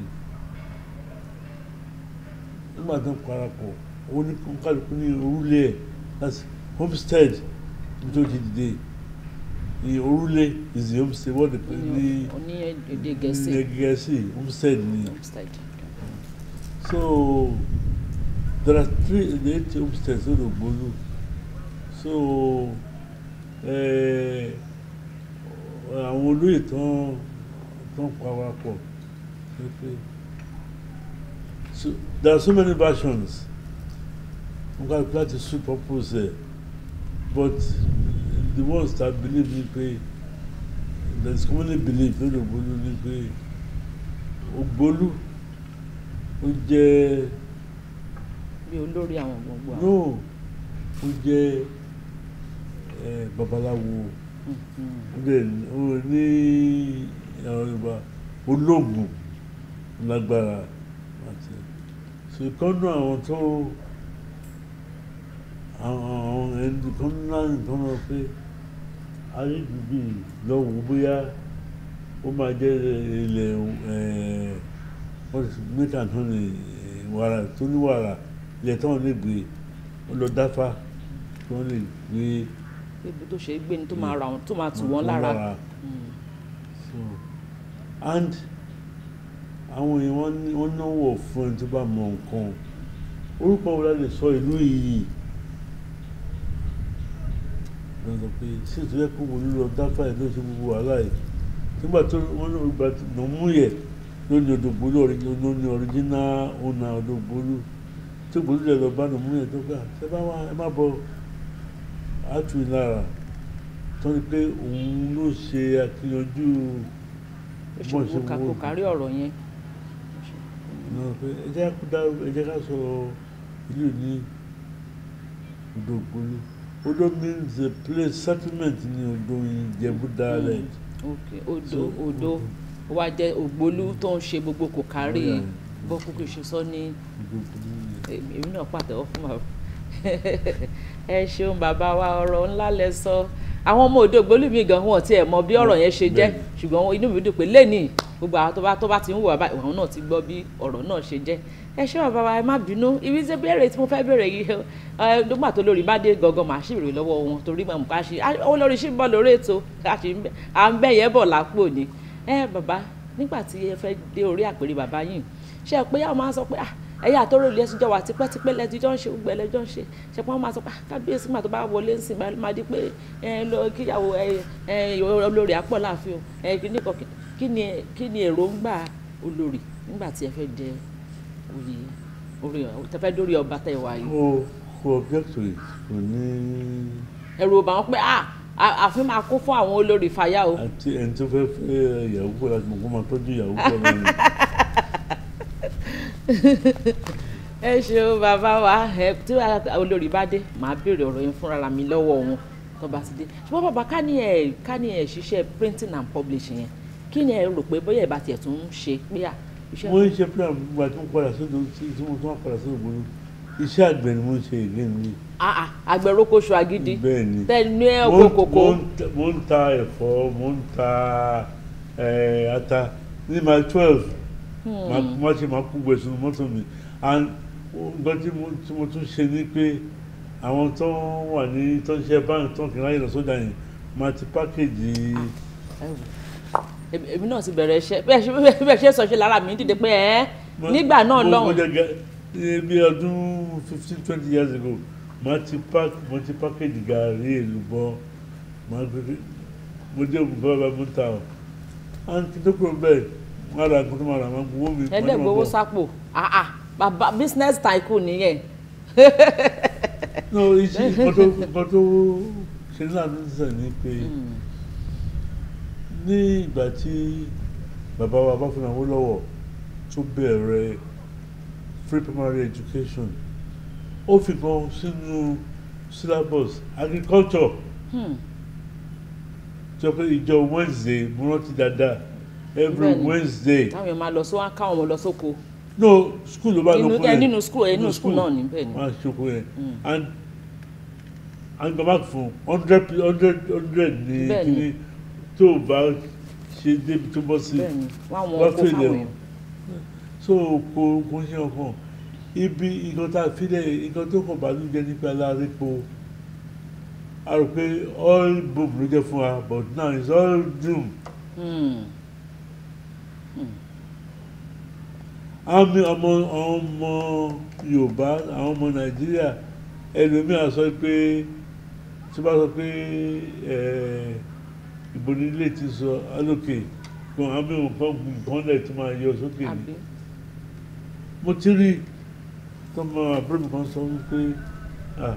nígbà tó ń parapọ̀ ó ní kálukú ní orúlé ẹ̀ that's homestead nítorí ti dìde ní orúlé is the homestead wọ́n dẹ̀ pé ní oní èdè gẹ̀ẹ́sì ní Gẹ̀ẹ́sì homestead ni. homestead So there are three the eight homesteads in Ogbolu. So eh, àwọn olóyè tán tán parapọ̀ ṣe pé so there are so many versions wọn kà apply to suit purpose ẹ but the ones that believe ni pé there is commonly believed lórí Ogbolu ni pé Ogbolu ó jẹ́ bí olórí àwọn gbogbo àwọn. no ó jẹ́ ẹ babaláwo ó dẹ̀ ó ní àwọn Yorùbá olóògùn lágbára àti so ìkọ́nù àwọn tó àwọn àwọn ẹni kan ńlá nìkan lọ pé ayédùbí lọ́wọ́ bóyá ó máa jẹ́ ilẹ̀ ẹ̀ wọ́n ti mẹ́ta tán ní wàrà tó ní wàrà ilẹ̀ táwọn lè gbé wọ́n lọ dáfá tí wọ́n lè gbé ibi tó ṣe é gbé ni tó máa ra wọn tó máa tù wọn wọ́n lára. Mm. so and àwọn èèyàn wọn ní wọn náwó fún ẹni tó bá mọ nǹkan orúkọ wo la lè sọ ìlú yìí wọ́n sọ pé sí ìtúyẹ́ kó wọlé lọ dáfá ẹ̀ ló ṣe gbogbo wàhálà yìí nígbà tó wọ́n ní ìgbà tó nà mú yẹ lónìí Odògbólú lónìí ọ̀ríjínà ọ̀nà Odògbólú tí Ògbólú lè lọ bá nà mú yẹ tó gbà ṣe bá wà ẹ má bọ àtú ìlara tó ní pé òun ló ṣe àkíyanjú ó ṣe bọ́n ṣe kó wó kó kárí ọ̀rọ̀ yẹn. náà pé ẹ jẹ́ ká dá ẹ jẹ́ ká sọ ìlú ní Odògbólú Odo means a place settlement ní Odo Ìjẹ̀bú dialect. ok odò So, odò ó wá jẹ́ Ògbólú tó ń ṣe gbogbo kò kárí Yeah. bó kúkú ṣe sọ ní Odògbólú ni. èmi náà pàtẹ́wọ́ fún bàbá ẹ ṣeun bàbá wa ọ̀rọ̀ ńlá lẹ sọ àwọn ọmọ òde Ògbólú mi gan wọn tiẹ̀ mọ bí ọ̀rọ̀ yẹn ṣe jẹ́ Bẹ́ẹ̀ni. ṣùgbọ́n inú mi dùn pé lẹ́nìí gbogbo àwọn tó bá tó bá ti ń wò bàbá ìwọ̀n náà ti gbọ́ bí ọ̀rọ̀ náà ṣe jẹ́ ẹ ṣé bàbá wa ẹ má bínú ibi tí béèrè tí mo fẹ́ béèrè yìí ẹ nígbà tó lórí bá dé gangan màá ṣì rè lọ́wọ́ wọn torí mọ̀ ká ṣe olórí ṣì ń bọ̀ lórí ètò ká ṣe ń bẹ- à ń bẹ̀ yẹn bọ̀ lápò ni ẹ bàbá nígbà tí ẹ fẹ́ dé orí àpèrè bàbá yìí ṣe é pé àwọn máa ń sọ pé ah ẹ̀yà àtọ́rọ̀ ilé ẹ̀sìn jọ wà tipẹ́tipẹ́ lẹ́tijọ́ ń ṣe gbogbo ẹlẹ́jọ́ ń ṣe ṣe pé wọ́n máa sọ pé ah kábíyèsí mà tó bá wọlé ń sìn máa di pé ẹ lọ kíyàwó ẹ ẹ olórí àpọ̀ láàfin o ẹ kí ni kọ- kí ni kí ni èròǹgbà olórí nígbà tí ẹ fẹ́ jẹ oyè orí tẹ fẹ́ dórí ọba tẹ wà yìí mo kò object to it kò ní ẹ̀rù ọba wọn pé ah à- àfin máa kún fún àwọn olórí fàyà o àti ẹni tó fẹ́ fẹ́ ìyàwó pọ̀ láti mọ̀ kó máa tọ́jú ìyàwó pọ̀ náà ni. ẹ ṣeun bàbá wa ẹ tí olórí bá dé màá béèrè ọ̀rọ̀ yẹn fúnra mi lọ́wọ́ wọn tó bá ti dé ṣùgbọ́n bàbá ká ní ẹ ká ní ẹ ṣiṣẹ́ printing and publishing yẹn kí ni ẹ rò pé bóyá ẹ bá tiẹ̀ tún ń ṣe pé à iṣẹ́ mo ń ṣe plan gbogbo àti mo padà sódò tí tí mo tún wá padà sódò gbòòrò iṣẹ́ àgbẹ̀ ni mo ń ṣe ìlé mi. Ah, ah, àgbẹ̀rókòṣù agídí bẹ́ẹ̀ ni tẹ ní ẹ mo oko ń- kòkó mo ń ta- mo ń ta ẹ̀fọ́ mo ń ta eh, ata ní my twelve má ṣe máa kú gbèsè ní mọ́tò mi and nǹkan tí mo tí mo tún ṣe ni pé àwọn tó wà ní tó ń ṣe báńkì tó ń kí láyé lọ sójà yẹn máa ti pákéjì ẹ wò. Èmi- èmi náà ti bẹ̀rẹ̀ iṣẹ́ bẹ́ẹ̀ ṣe bẹ́ẹ̀ ṣe sọ ṣe lára mi dìde pé ẹ́ nígbà náà mo- mo lọ́hùn jẹ gẹ- ní bí ọdún fifteen twenty years ago máa ti pack mo ti pákéjì gàrí èlùbọ́ máa gbé mo dé ògùn bàbá mo ń ta ọ and kí tó kúrò bẹ́ẹ̀ wọ́n á ra nǹkan tó máa rà máa gbowó mi. ẹlẹ́gbowó sápò ah ah bàbá business tycoon nìyẹn no iṣẹ́ nǹkan tó nǹkan tó ṣe ní àná sísè ni pé ní ìgbà tí bàbá wa bá fún àwọn lọ́wọ́ tó bẹ̀rẹ̀ free primary education ó fi kan sínú syllabus agriculture Hmm. tó pé ìjọ wednesday mo rántí dáadáa every Bẹ́ẹ̀ni. wednesday táwọn èèyàn máa lọ sí wọn á káwọn ọmọ lọ sóko no school ló bá Inú- lọ ẹ, nínú school, ẹ, nínú school náà ni, bẹ́ẹ̀ ni. wọn á ṣoko yẹn and and go back fún hundred hundred hundred ní Bẹ́ẹ̀ ni. kíní tó o bá ṣe débi tó bọ́ sí bẹ́ẹ̀ ni wọn àwọn wọ́n ọkọ fèlè fáwọn o èèyàn so kò kò ń ṣe ọkàn ibi nǹkan tá a fi lẹ̀ nǹkan tó kàn bá ló jẹ́ nípa alárépo a rò pé all boom ló jẹ́ fún wa but now it's all doom Hmm. àwọn mi- ọmọ àwọn ọmọ yorùbá àwọn ọmọ nàìjíríà ẹlòmíràn sọ pé tí wọ́n bá sọ pé eh, ìbò nílé ti sọ alókè kan àwọn mìíràn kan gùn nǹkan lẹ̀ tó máa yọ sókè ni àbí mo ti rí tọmọ àbúrò mi kan sọ wípé ah,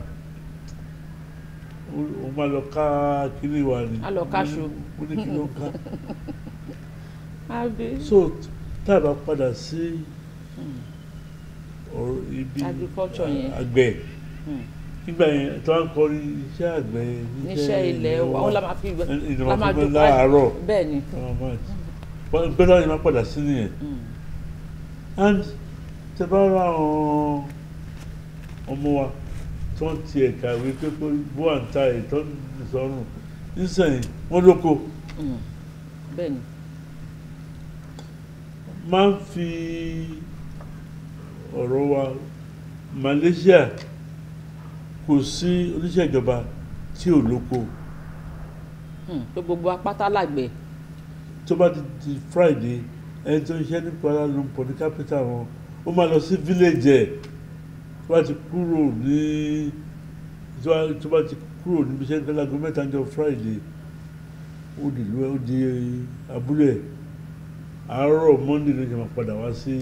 ó- ó máa lọ ká kíní wa ni Á lọ káṣu. mo ní kí ló ń ká àbí so tá a bá padà sí ọ̀rọ̀ ibi Agriculture yẹn. àgbẹ̀ Hmm. nígbà yẹn tó ń kọrin iṣẹ́ àgbẹ̀ níṣẹ́ ilẹ̀ wa wọn la máa fi ìjọba la máa fún mi dùn láàárọ̀ bẹ́ẹ̀ ni gbẹ́dọ̀ yẹn máa padà sí nìyẹn Hmm. and tẹ bá ra àwọn ọmọ wa tó ń ti ẹ̀ka ìwé pé kó bó à ń ta ìtọ́ ìsọ̀rùn nísìnyí wọ́n lóko Hmm. bẹ́ẹ̀ ni máa ń fi ọ̀rọ̀ wa Malaysia kò sí oníṣẹ́ ìjọba tí ò lóko Hmm. pé gbogbo apáta làgbẹ̀ tó bá di di Friday ẹni tó ń ṣe ní Kuala Lumpur ní capital wọn ó máa lọ sí village ẹ̀ tó bá ti kúrò ní tó bá- tó bá ti kúrò níbi iṣẹ́ ní láago mẹ́ta ní ọjọ́ Friday ó di ìlú ẹ̀ ó di abúlé ẹ̀ àárọ̀ Monday ló ṣe máa padà wá sí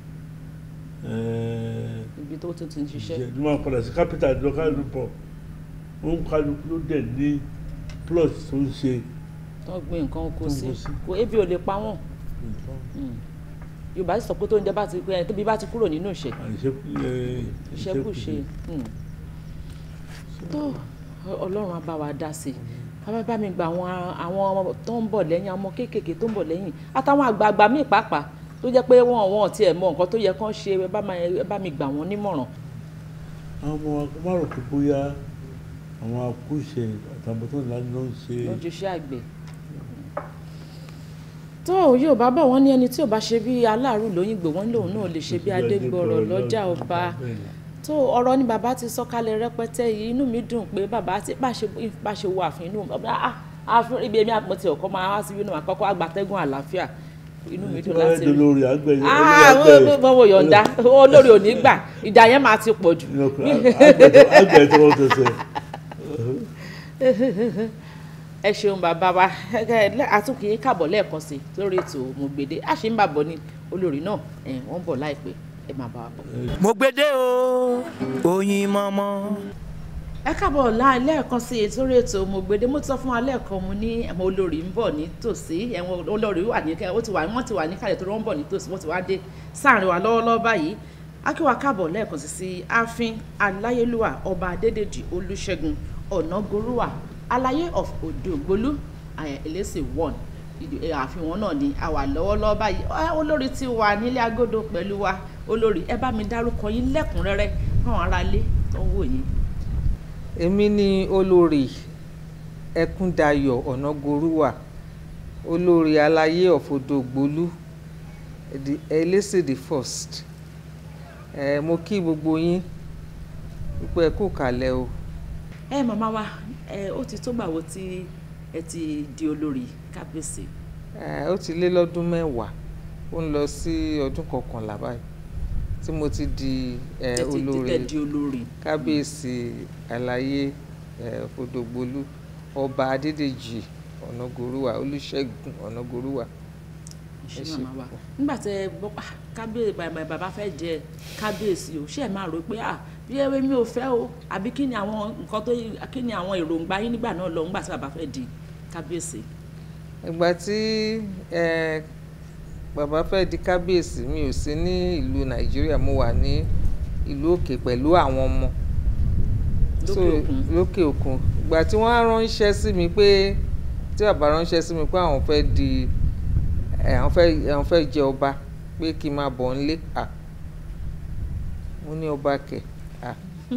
ẹ̀ẹ́ ibi tó tún ti ń ṣiṣẹ́ ló máa padà sí capital lọ Kuala Lumpur ó ń kálukú ló dẹ̀ ní plot tó ń ṣe tó ń gbé nǹkan oko Tó ń sí kó sí. kò ebi ò lè pa wọ́n Yorùbá sì sọ pé tó ń jẹ bá ti pé tóbi bá ti kúrò nínú ìṣẹ́ ìṣẹ́kùṣe Hmm. tó Ọlọ́run á bá wa dá sí i bàbá bá mi gba àwọn àwọn ọmọ tó ń bọ̀ lẹ́yìn àwọn ọmọ kéékèèké tó ń bọ̀ lẹ́yìn àtàwọn àgbààgbà míì pàápàá tó jẹ́ pé wọn wọn ò tiẹ̀ mọ nǹkan tó yẹ kán ṣe ẹ bá máa- ẹ bá mi gbà wọ́n nímọ̀ràn àwọn ọmọ wa kó má rò pé bóyá àwọn akúṣe àtàwọn tó ńlá ló ń ṣe ló ń ṣiṣẹ́ àgbẹ̀ tó yóò bá bọ̀ wọ́n ní ẹni tí ò bá ṣe bí aláàrú lóyìnbó wọ́n lòun náà lè ṣe bí adégbọrọ lọ́jà ọba tó ọ̀rọ̀ ni bàbá ti sọ kalẹ̀ rẹpẹtẹ yìí inú mi dùn pé bàbá tí bá ṣe bá ṣe wo àfin inú àfin ibi èmi àpótí ọkọ máa wá síbí náà àkọ́kọ́ àgbàtẹ́gùn àlàáfíà inú mi dùn láti rí lórí àgbẹ̀ ah mo wo yọ̀ǹda olórí ò ní gbà ìjà yẹn máa ti pọ̀ jù àgbẹ̀ tó wọ́n tẹ̀sẹ̀. ẹ ṣeun bàbá wa àtúnkì káàbọ̀ lẹ́ẹ̀kan sí lórí ètò Mọ̀gbèdé a ṣe ń bàbọ̀ ní olórí náà ẹ̀ wọ́n bọ̀ láìpẹ́ ẹ máa bá wa bọ̀. mo gbede o oyin mọ́mọ́. ẹ káàbọ̀ láì lẹ́ẹ̀kan sí ètò orí ètò Mọ̀gbèdé mo ti sọ fún wa lẹ́ẹ̀kan mo ní ẹ̀mọ olórí ń bọ̀ ní tòsí ẹ̀wọ̀n olórí wà ní wọ́n ti wà wọ́n ti wà ní kàlẹ̀ tó wọ́n ń bọ̀ ní tòsí wọ́n ti wá dé sáàrin wa lọ́wọ́lọ́wọ́ báyìí akíwa káàbọ̀ lẹ́ẹ̀kan sí sí ààfin aláyélúwà ọba adédèjì olúṣẹ́gun ọ̀nàgorúwà aláyé of odògbólú ẹlẹ́sìn one àfihàn náà ni a wà lọ́wọ́lọ́wọ́ báyìí olórí ti wà nílé agodo pẹ̀lú wa olórí ẹ bá mi dárúkọ yín lẹ́kùnrẹ́rẹ́ fáwọn aráalé tó ń wò yín. èmi ni olórí ẹkúndayọ̀ ọ̀nàgorúwà olórí aláyé of odògbólú ẹlẹ́sìn the first ẹ mo kí gbogbo yín wípé ẹ kú kàlẹ̀ o. ẹ màmá wa ẹ ó ti tó gbàwo tí ẹ ti di olórí kábíyèsí. ẹ ó ti lé lọ́dún mẹ́wàá ó ń lọ sí ọdún kọkànlá báyìí tí mo ti di ẹ olórí di olórí. kábíyèsí àlàyé ẹ fòdògbólú ọba adédèjì ọ̀nàgòrúwà olùṣègùn ọ̀nàgòrúwà ṣe màmá wa nígbà tẹ gbọ́ kábíyèsí bàbá fẹ́ jẹ kábíyèsí o ṣé ẹ máa rò pé à bí ewé mi ò fẹ́ o àbí kí ni àwọn nǹkan tó kí ni àwọn èròǹgbà yín nígbà náà lọ nígbà tí bàbá fẹ́ di kábíyèsí. ìgbà tí bàbá fẹ́ di kábíyèsí mi ò sí ní ìlú nàìjíríà mo wà ní ìlú òkè pẹ̀lú àwọn ọmọ lókè òkun ìgbà tí wọ́n á ránṣẹ́ sí mi pé tí bàbá ránṣẹ́ sí mi pé àwọn fẹ́ di àwọn fẹ́ àwọn fẹ́ jẹ ọba pé kí n máa bọ̀ nílé à mo ní ọba kẹ̀ à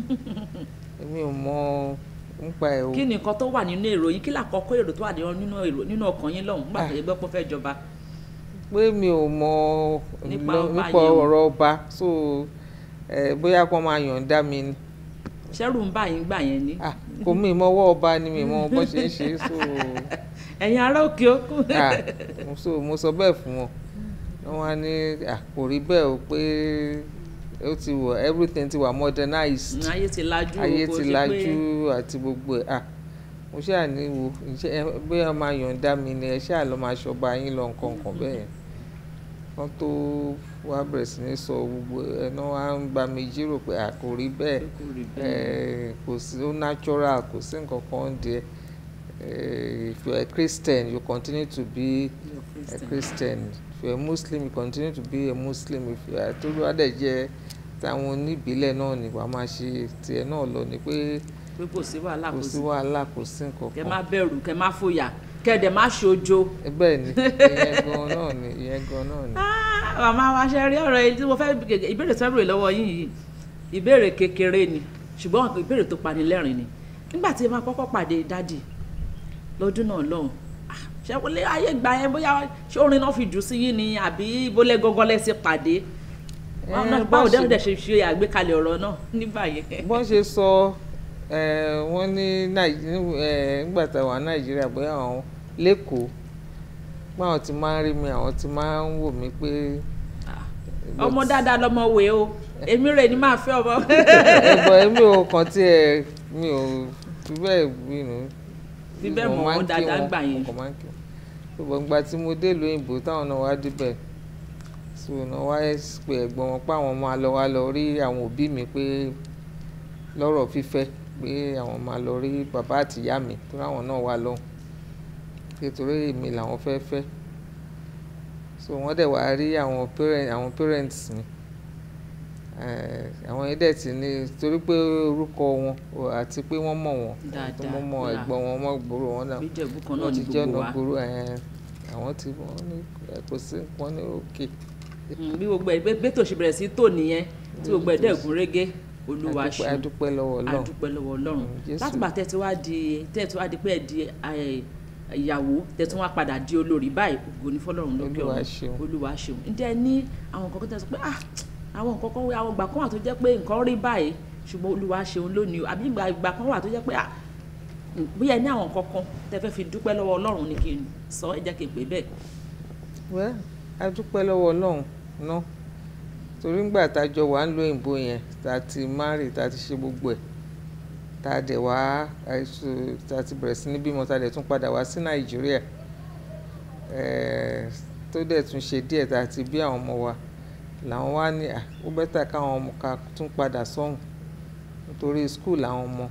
èmi ò mọ nípa ẹ̀ o. kí ni nǹkan tó wà nínú èrò yín kí làkọ́kọ́ èrò tó wà nínú èrò nínú ọkàn yín lọ́hùn nígbà tó yẹ gbọ́ pé fẹ́ jọba. pé mi ò mọ nípa ọ̀rọ̀ ọba so bóyá kó máa yọ̀ǹda mi ni. ṣẹ́rù ń bà yín gbà yẹn ni. kò mí mọ́wọ́ ọba ni mi mọ bó ṣe ń ṣe so ẹ̀yin ará òkè òkun. so mo sọ bẹ́ẹ̀ fún wọn wọ́n wá ní kò rí bẹ́ẹ̀ o pé ó ti wọ everything ti wà modernized ayé ti lajú ayé ti lajú àti gbogbo ẹ̀ ah mo ṣáà ní wo bí wọ́n máa yọ̀ǹda mi ni ẹ ṣáà lọ́ máa ṣọba yín lọ nǹkan nǹkan bẹ́ẹ̀ wọ́n tó wá bẹ̀rẹ̀ sí ní sọ gbogbo ẹ̀nà wa ń bá mi jírò pé à kò rí bẹ́ẹ̀ kò sí ó natural kò sí nǹkan kan díẹ̀. Uh, if you're a Christian, you continue to be a Christian. a Christian. If you're a Muslim, you continue to be a Muslim. If you are tó bá dẹ̀ jẹ́ táwọn oníbílẹ̀ náà ni wàá máa ṣe tiẹ̀ náà lọ ni pé pé kò sí wàhálà kò sí wàhálà kò sí nǹkan kan. kẹ má bẹ̀rù kẹ má fòyà kẹ dẹ̀ má ṣojo. bẹ́ẹ̀ ni ìyẹn gan náà ni ìyẹn gan náà ni. màmá wa ṣe rí ọ̀rọ̀ yìí tí mo fẹ́ ìbéèrè tó bèrè lọ́wọ́ yín yìí ìbéèrè kékeré ni ṣùgbọ́n ìbéèrè tó pani lẹ́rìn ni nígbà tí ẹ máa kọ́kọ́ pàdé dádì lọ́dún náà lọ́hùn ṣé wọlé ayé gbà yẹn bóyá ṣé orin náà fi jù sí yín ni àbí bólẹ̀ gọ́gọ́ lẹ́sẹ̀ pàdé báwo dẹ́rù dẹ̀ ṣe ṣe àgbékalẹ̀ ọ̀rọ̀ náà nígbà yẹn. bọ́n ṣe sọ wọ́n ní nígbà tá a wà nàìjíríà bóyá àwọn lẹ́kọ̀ọ́ pé àwọn ti máa ń rí mi àwọn ti máa ń wò mí pé. ọmọ dáadáa lọmọ wè o èmi rè ni máa fẹ́ ọmọ. ẹ̀bọ̀ èmi ò kàn tiẹ̀ mi ò fi bẹ́ẹ̀ bínú bí bẹ́ẹ̀ mọ̀ wọ́n dáadáa gbà yẹn. ṣùgbọ́n ìgbà tí mo dé ìlú òyìnbó táwọn náà wá débẹ̀ so náà wá pé ẹ̀gbọ́n wọn pé àwọn máa lọ wá lọ rí àwọn òbí mi pé lọ́rọ̀ fífẹ́ pé àwọn máa lọ rí bàbá àtìyá mi tó ráwọn náà wá lọ́hùn nítorí èmi làwọn fẹ́ fẹ́ so wọ́n dẹ̀ wá rí àwọn parents àwọn parents mi àwọn yẹn dẹ̀ ti ní torí pé orúkọ wọn àti pé wọ́n mọ̀ wọn tó mọ̀ mọ̀ ẹ̀gbọ́n wọn mọ̀ gbòòrò wọn náà wọ́n ti jẹ́ ọ̀nà gbòòrò àwọn tí wọ́n ní kò sí wọ́n ní òkè. bí gbogbo ẹ bẹ́ẹ̀ tó ṣe bẹ̀rẹ̀ sí tò nìyẹn tí gbogbo ẹ dẹ̀ gún régé olúwa ṣe adúpẹ́ lọ́wọ́ ọlọ́run adúpẹ́ lọ́wọ́ ọlọ́run láti gbà tẹ́ ti wá di tẹ́ ti wá di pé ẹ di ìyàwó tẹ̀tún wá padà di olórí báyìí ògo ní fọlọ́run lókè Olúwa ọ̀run ṣeun. olúwa ṣeun ǹjẹ́ ẹ ní àwọn nǹkan kan tẹ́ sọ pé ah àwọn nǹkan kan àwọn ìgbà kan wà tó jẹ́ pé nǹkan rí báyìí ṣùgbọ́n olúwa ṣeun lónìí o àbí ìgbà ìgbà kan wà tó jẹ́ pé ah bóyá ẹ ní àwọn nǹkan kan tẹ́ fẹ́ fi dúpẹ́ lọ́wọ́ ọlọ́run ni kí n sọ ẹ jẹ́ kí n pè bẹ́ẹ̀ wẹ́ a dúpẹ́ lọ́wọ́ ọlọ́run ná torí ńgbà tá a jọ wà ń lo òyìnbó yẹn tá a ti márì tá a ti ṣe gbogbo ẹ̀ tá a dẹ̀ wá àìsù tá a ti bẹ̀rẹ̀ sí ní bímọ tá a dẹ̀ tún padà wá sí nàìjíríà ẹ̀ẹ́ tó dẹ̀ tún ṣe díẹ̀ tá a ti bí àwọn ọmọ wa làwọn wá ní à ó bẹ́tà káwọn ọmọ ká tún padà sọ́hùn nítorí skul àwọn ọmọ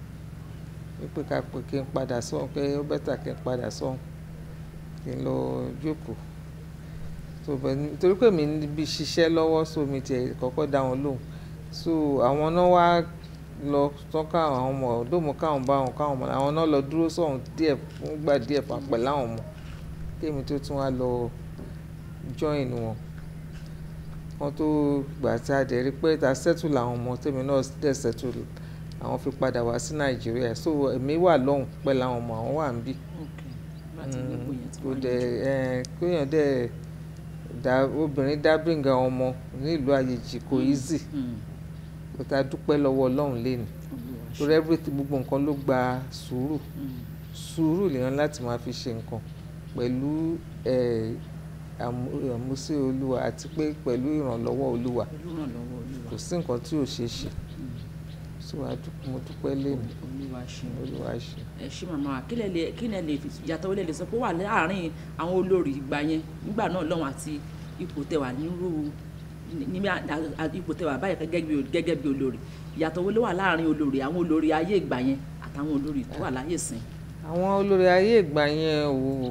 wípé ká pè kí n padà sọ́hùn pé ó bẹ́tà kí n padà sọ́hùn kí n lọ jókòó so bẹ nítorí pé mi níbi ṣiṣẹ́ lọ́wọ́ so mi tiẹ̀ kọ́kọ́ dá wọn lóhùn so àwọn náà wá lọ tán káwọn ọmọ ọdọ́mọ káwọn bá wọn káwọn ọmọ àwọn náà lọ dúró sọ̀hún díẹ̀ fún gbà díẹ̀ pàpẹ́ láwọn ọmọ kémi tó tún wá lọ join wọn wọn tó gbà tí a dẹ̀ rí pé ta settle làwọn ọmọ tèmi náà dẹ̀ settle àwọn fi padà wá sí nàìjíríà so èmi wà lọ́hùn pẹ́ láwọn ọmọ àwọn wà ń bí láti gbogbo yẹn tí kò wọ́n dẹ̀ ẹ̀ kéèyàn dẹ̀ dá obìnrin dábìngà ọmọ nílùú àyèjì kò easy kò tá a dúpẹ́ lọ́wọ́ ọlọ́run lẹ́nu torí everything gbogbo nǹkan ló gba sùúrù sùúrù lèèyàn láti máa fi ṣe nǹkan pẹ̀lú ẹ̀, àmú- àmúsí olúwa àti pé pẹ̀lú ìrànlọ́wọ́ olúwa olùrànlọ́wọ́ olúwa kò sí nǹkan tí ò ṣeé ṣe so a dúpẹ́ mo dúpẹ́ lẹ́nu olúwa ṣeun olúwa ṣe. ẹ ṣé màmá wa kílẹ̀ lè kílẹ̀ lè fi yàtọ̀ wọlé lè sọ pé ó wà láàárín àwọn olórí ìgbà yẹn nígbà náà lọ́wọ́n àti ipò tẹwà nírú ní ní à- à- ipò tẹwà báyìí gẹ́gẹ́ bí gẹ́gẹ́ bí olórí ìyàtọ̀ wọlé wà láàárín olórí àwọn olórí ayé ìgbà yẹn àtàwọn olórí tó wà láyé sìn. àwọn olórí ayé ìgbà yẹn ò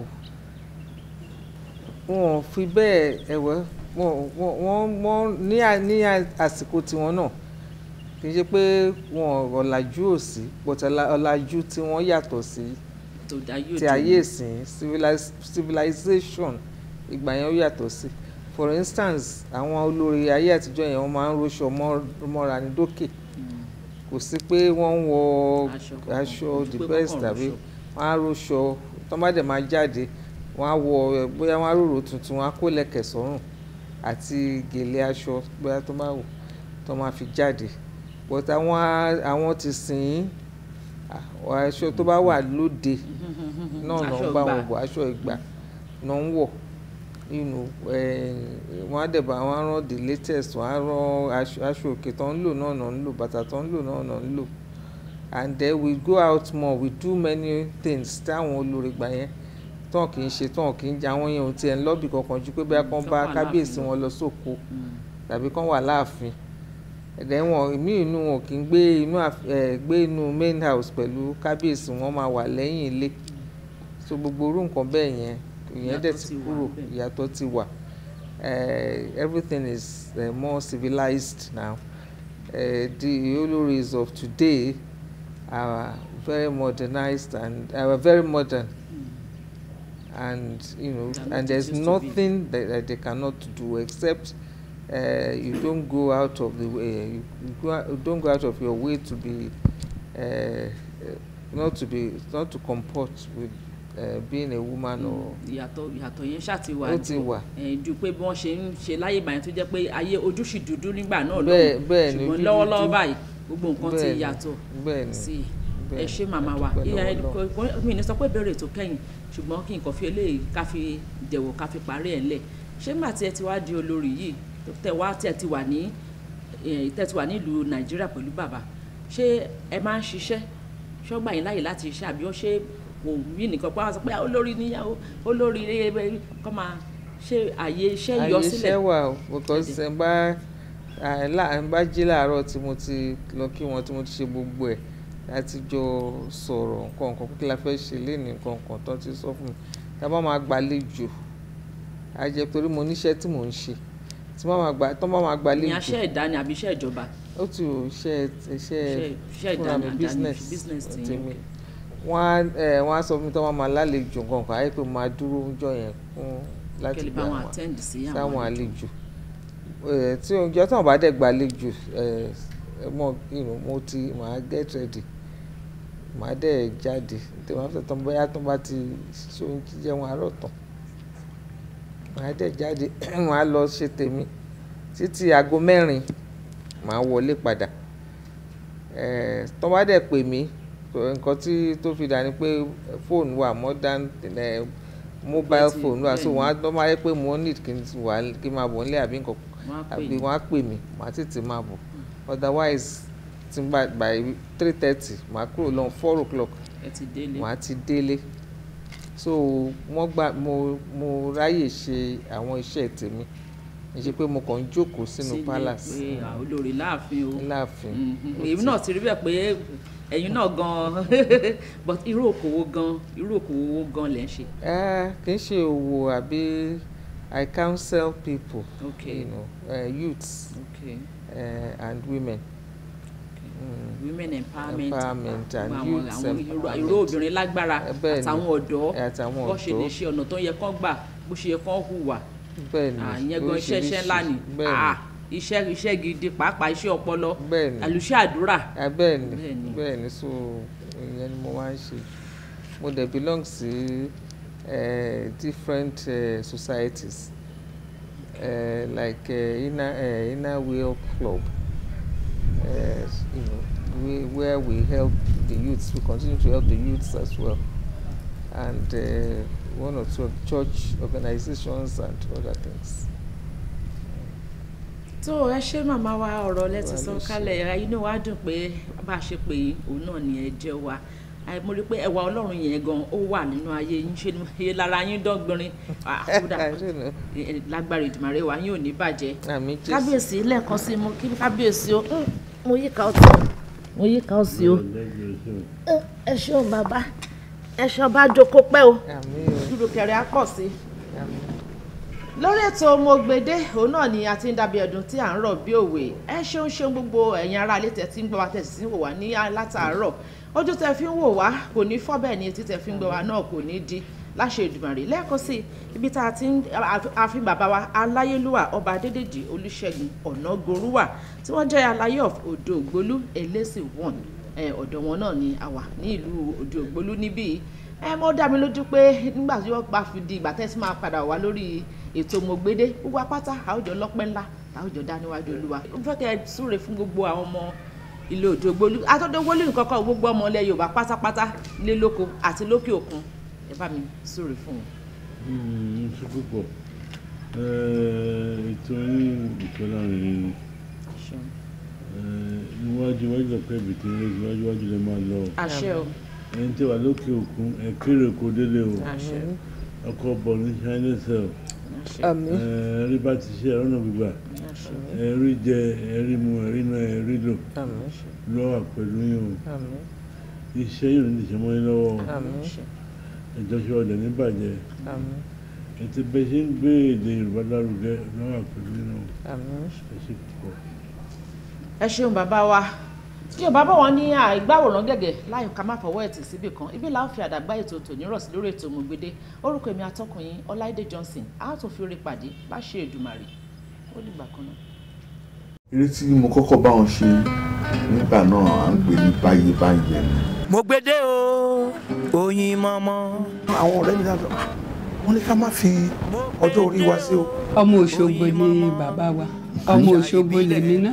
wọn ò fi bẹ́ẹ̀ ẹ̀wẹ́ wọn wọn- wọn wọn ní à- ní à- àsìkò tiwọn náà kì í ṣe pé wọn ọ̀làjú ò sí but ọ̀là- ọ̀làjú tí wọ́n yàtọ̀ sí tó dá yóò ti ayé ìsìn civiliz- civilization ìgbà yẹn ó yàtọ̀ sí for instance àwọn olórí ayé àtijọ́ yẹn wọ́n máa ń róṣọ mọ́- mọ́ra ní dókè kò sí pé wọ́n ń wọ Aṣọ kankan, aṣọ ju the pé wọ́n best kàn tàbí róṣọ. wọ́n á róṣọ tó bá dẹ̀ máa jáde wọ́n á wọ ẹ, bóyá wọ́n á rorò tuntun wọ́n á kó lẹ̀kẹ̀ sọ́rùn àti gèlè aṣọ bóyá tó máa wò tó máa fi jáde but àwọn á- àwọn ti sìn ín àwọn aṣọ tó bá wà lóde náà náà Aṣọ bá ìgbà. wọn wọ aṣọ ìgbà náà ń wọ̀ nínú wọ́n á dẹ̀ bá wọn á rán the latest wọ́n á rán aṣọ aṣọ òkè tó ń lò náà náà ń lò bàtà tó ń lò náà náà ń lò and then we go out more we do many things táwọn olórí gbà yẹn tán kì í ṣe tán kì í jẹ àwọn yẹn ò tiẹ̀ ń lọ́bì kankan ju pé bí Mm, akán tán bá wà kábíyèsí láàfin wọn lọ sóko tàbí kán wà láàfin ẹ̀dẹ̀ wọn ìmí inú wọn kì í gbé inú àf- ẹ̀, gbé inú main house pẹ̀lú kábíyèsí wọn máa wà lẹ́yìn ilé so gbogbo orú nǹkan bẹ́ẹ̀ yẹn ìyẹn dẹ̀ Ìyàtọ̀ ti ti wà kúrò níbẹ̀. ìyàtọ̀ ti wà Eh, everything is uh, more civilized now uh, the oloris of today are very modernized and are very modern and you know They are not and there's used to be. nothing that, that they cannot do except uh, you don't go out of the way you, you, go, out- you don't go out of your way to be uh, uh, not to be not to comport with uh, being a woman or ìyàtọ̀ ìyàtọ̀ yẹn ṣáà ti wà ó ti wà ẹ̀, ju pé bí wọ́n ṣe ń ṣe láyé ìgbà yẹn tó jẹ́ pé ayé ojú sì dúdú nígbà náà Bẹ́ẹ̀- lọ́hùn. bẹ́ẹ̀ ni, ṣùgbọ́n ojú lọ́wọ́lọ́wọ́ dúdú. báyìí gbogbo nǹkan ti Bẹ́ẹ̀ ni, yàtọ̀ bẹ́ẹ̀ ni, sí i bẹ́ẹ̀ ẹ ni. ṣé màmá wa A dúpẹ́ ìyá lọ́wọ́ kò- kò- mi ní sọ pé ìbéèrè tó kẹ́yìn ṣùgbọ́n kí n kàn fi eléyìí ká fi jẹ̀wọ̀ ká fi parí ẹ̀ ńlẹ̀ ṣé nígbà tí ẹ ti wá di olórí yìí tẹ wá tí ẹ ti wà ní eh, tẹ ti wà nílùú nàìjíríà pẹ̀lú bàbá ṣé ẹ máa ń ṣiṣẹ́ ṣọ́gbà yín láyè láti ṣiṣẹ́ àbí ó ṣe kò wí nìkan pé wọ́n sọ pé "Ah, olórí níyàwó olórí ẹ kọ́ máa ṣe àyè iṣẹ́ yọ àyè sílẹ̀ iṣẹ́ wà o because ẹ̀ ń bá ẹ̀ lá- ń bá jí láàárọ̀ tí mo ti lọ kí wọn tí mo ti ṣe gbogbo ẹ̀ láti jọ sọ̀rọ̀ nǹkan nǹkan kí la fẹ́ ṣe léèní nǹkan nǹkan tó ti sọ fún mi tá a bá máa gbàlejò á jẹ́ torí mo níṣẹ́ tí mò ń ṣe tí wọ́n máa gbà tó bá máa ní gbàlejò aṣẹ́ ìdání àbí iṣẹ́ ìjọba ó ti ò iṣẹ́ iṣẹ́ iṣẹ́ fúnra ìdání mi àdáni business business ti tèmi yín wọ́n á ẹ̀ wọ́n á sọ fún mi tó wọ́n máa lálejò nǹkan kan ayé pé mo máa dúró ọjọ́ yẹn fún láti kẹ́lẹ́ gbà bá wọn wọ́n attend sí sáwọn àwọn àlejò ẹ tí oúnjẹ tí wọn bá dẹ̀ gbàlejò ẹ ẹ mọ you know, mo ti màá get ready màá dẹ̀ jáde tèmi after tán bóyá tó bá ti ṣe ohun jíjẹun àárọ̀ tán màá dẹ̀ jáde màá lọ ṣe tèmi títí aago mẹ́rin màá wọlé padà Eh, tó bá dẹ̀ pè mí tó- nǹkan tí tó fi dà ní pé fóònù wà modern eh, mobile Bẹ́ẹ̀ ti- phone wà so bẹ́ẹ̀ ni. wọ́n á tó máa yẹ pé mo need kí n wà kí n máa bọ̀ nílé àbí nǹkan Wọ́n á pè àbí yín. wọ́n á pè mí màá tètè máa bọ̀ otherwise tí n bá by three thirty màá kúrò lọ́n four o'clock ẹ ti délé màá ti délé so wọ́n gbà mo mo ráyè ṣe àwọn iṣẹ́ tèmi kì í ṣe pé mo kàn ń jókòó sínú sílé palace pé à, olórí láàfin o láàfin Mhm. èmi náà ti rí bẹ́ẹ̀ pé ẹ̀yin náà gan but irú òkòwò gan irú òkòwò wo gan lẹ̀ ń ṣe Eh, kì í ṣe òwò àbí I counsel people Okay. you know, uh, youths okay uh, and women Mm. women empowerment Empowerment and àwọn- youth àwọn ìró- empowerment. ìró obìnrin lágbára Eh, bẹ́ẹ̀ ni. àtàwọn ọ̀dọ́ àtàwọn bó ṣe lè ọ̀dọ́ ṣe ọ̀nà tó yẹ kán gbà bó ṣe yẹ kán hùwà bẹ́ẹ̀ ni àyẹn gan iṣẹ́ iṣẹ́ ńlá ni bẹ́ẹ̀ Ah, ni iṣẹ́ iṣẹ́ gidi pàápàá iṣẹ́ ọpọlọ bẹ́ẹ̀ ni àlùṣe àdúrà Ah, bẹ́ẹ̀ ni Bẹ́ẹ̀ ni. bẹ́ẹ̀ ni so ìyẹn ni mo máa ń ṣe mo dẹ̀ belong sí uh, different uh, societies uh, like uh, inner uh, inner wheel club uh, you know we, where we help the youths we continue to help the youths as well and uh, one or two church organizations and other things. tó ẹ ṣe màmá wa ọ̀rọ̀ lẹ́tí Wà sọ ló ṣe. kálẹ̀ inú wa dùn pé bá a ṣe pé òun náà ni ẹ jẹ́ wa Àì, mo rí i pé ẹwà ọlọ́run yẹn gan ó wà nínú ayé yín ṣe ni iye lára yín dọ́gbìnrin Ah, kódà I don't know. eh, eh, lágbára ìdùmarè wa yín ò ní bàjẹ́ àmì jésù kábíyèsí lẹ́ẹ̀kan sí mo kí kábíyèsí o Mm, mo yí ká ọtí o mo yí ká ọtí o Eh, ẹ ṣeun bàbá ẹ ṣeun bá jókòó pẹ́ o àmì o dúró kẹrẹ á pọ̀ sí i àmì. lórí ètò Mọ̀gbèdé òun náà ni a ti ń dàbí ẹdun tí à ń rọ̀ bí òwe ẹ ṣeun ṣeun gbogbo ẹ̀yin ará ilé tẹ̀ tí ń gbọ́ wa tẹ̀ sí ń wò wá ní látàárọ̀ ojú tẹ̀ fi ń wò wá kò ní fọ́ bẹ́ẹ̀ ni etí tẹ̀ fi ń gbọ́ wa náà kò ní di láṣẹ Èdùmàrè lẹ́ẹ̀kan sí ibi tá a ti ń àfi bàbá wa aláyélúwà ọba adédèjì olùṣègùn ọ̀nàgorúwà tí wọ́n jẹ́ aláyé of odò ògbólú elésì one ẹ, ọ̀dọ̀ wọn náà ni a wà ní ìlú odò ògbólú níbí yìí ẹ mọ́ dá mi lójú pé nígbà tí wọ́n bá fi di ìgbà tẹ́sí máa padà wá lórí ètò Mọ̀gbèdé gbogbo apáta àwùjọ lọ́pẹ́ ńlá àwùjọ dá níwájú olúwa ó fẹ́ kẹ́ ẹ súre fún gbogbo àwọn ọmọ ilé òjò gbólú àtọ́jọ́ gbólú nǹkan kan gbogbo ọmọ ilẹ̀ Yorùbá pátápátá nílé lóko àti lókè òkun ẹ bá mi súre fún wọn. Mm, ṣe púpọ̀ Eh, ètò yín ìfẹ́lá rẹ̀ ni Ṣeun. Eh, níwájú iwájú ọ̀pẹ́ ìbìtì rẹ̀ iwájú iwájú lè máa lọ àṣẹ o ẹni tí wà lókè òkun ẹ kéré kó délé o àṣẹ ọkọ̀ bọ̀ ní chinese cell àṣẹ àmì rí bá ti ṣe ẹ̀rọ náà gbígbà àṣẹ ẹ̀rí jẹ ẹ̀rí mu ẹ̀rí náà ẹ̀rí lò àmì lọ́wọ́ pẹ̀lú yín o àmì iṣẹ́ yìí ò ní ṣe mọ́ yín lọ́wọ́ o àmì àṣẹ ìjọsìn ọ̀dẹ̀ ní bàjẹ́ àmì ètò bẹ́ẹ̀ ṣe ń gbé èdè Yorùbá lárugẹ lọ́wọ́ pẹ̀lú yín o àmì. ẹ ṣe púpọ̀. ẹ ṣeun bàbá wa tí yorùbá bọ̀ wọ́n ní àìgbàwòrán gẹ̀gẹ̀ láyò ká má fọwọ́ ẹ̀ tì síbì kan ibi làá fi àdàgbà ètò tòní rọ̀ sí lórí ètò Mọ̀gbèdé orúkọ èmi atọ́kùn yín ọláìdé johnson a ó tún fi orí pàdé láṣẹ Èdùmàrè ó dìgbà kan náà. eré tí mo kọ́kọ́ bá wọn ṣe nígbà náà à ń pè ní báyé báyé ni. Mọ̀gbèdé o oyin mọ́mọ́. àwọn ọ̀rẹ́ mi náà sọ "Ah, wọ́n ní ká má fi ọjọ́ orí wa sí o. ọmọ òṣogbo ni bàbá wa ọmọ òṣogbo lèmi náà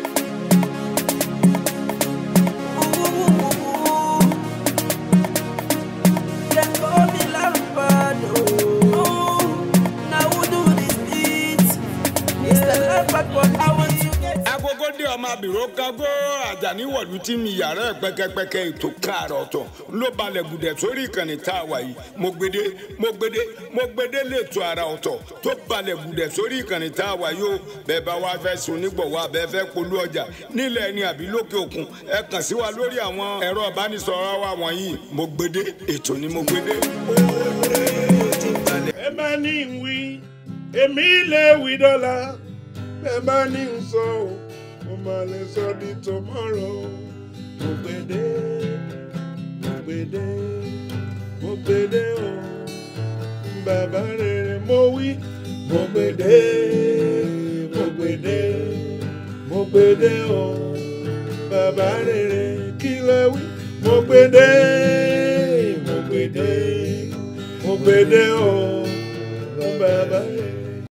agogo dé ọmọ abìrò kágó àjàní wọ̀lú tí mi yàrá ẹ̀ pẹ́kẹ́pẹ́kẹ́ ètò káàrọ̀ ọ̀tọ̀ ló balẹ̀ gùdẹ̀ sórí ìkànnì tá a wà yìí Mọ̀gbèdé Mọ̀gbèdé Mọ̀gbèdé lẹ́tọ̀ ara ọ̀tọ̀ tó balẹ̀ gùdẹ̀ sórí ìkànnì tá a wà yìí o bẹ́ẹ̀ bá wá fẹ́ sun nígbọ̀wọ́ abẹ́ fẹ́ polú ọjà nílẹ̀ ẹni àbí lókè òkun ẹ kàn sí wa lórí àwọn ẹ̀rọ ìbánisọ̀rọ̀ wa wọ̀nyí Mọ̀gbèdé ètò ni Mọ̀gbèdé. ẹ bá ní ń wí èmi lè wí dọ́là ẹ bá ní ń sọ ọ́ mo máa lè sọ di tomorrow Mọ̀gbèdé Mọ̀gbèdé Mọ̀gbèdé o bàbá rere mo wí Mọ̀gbèdé Mọ̀gbèdé Mọ̀gbèdé o bàbá rere kí lẹ wí Mọ̀gbèdé gbèdé mo gbèdé o mo bẹ̀bẹ̀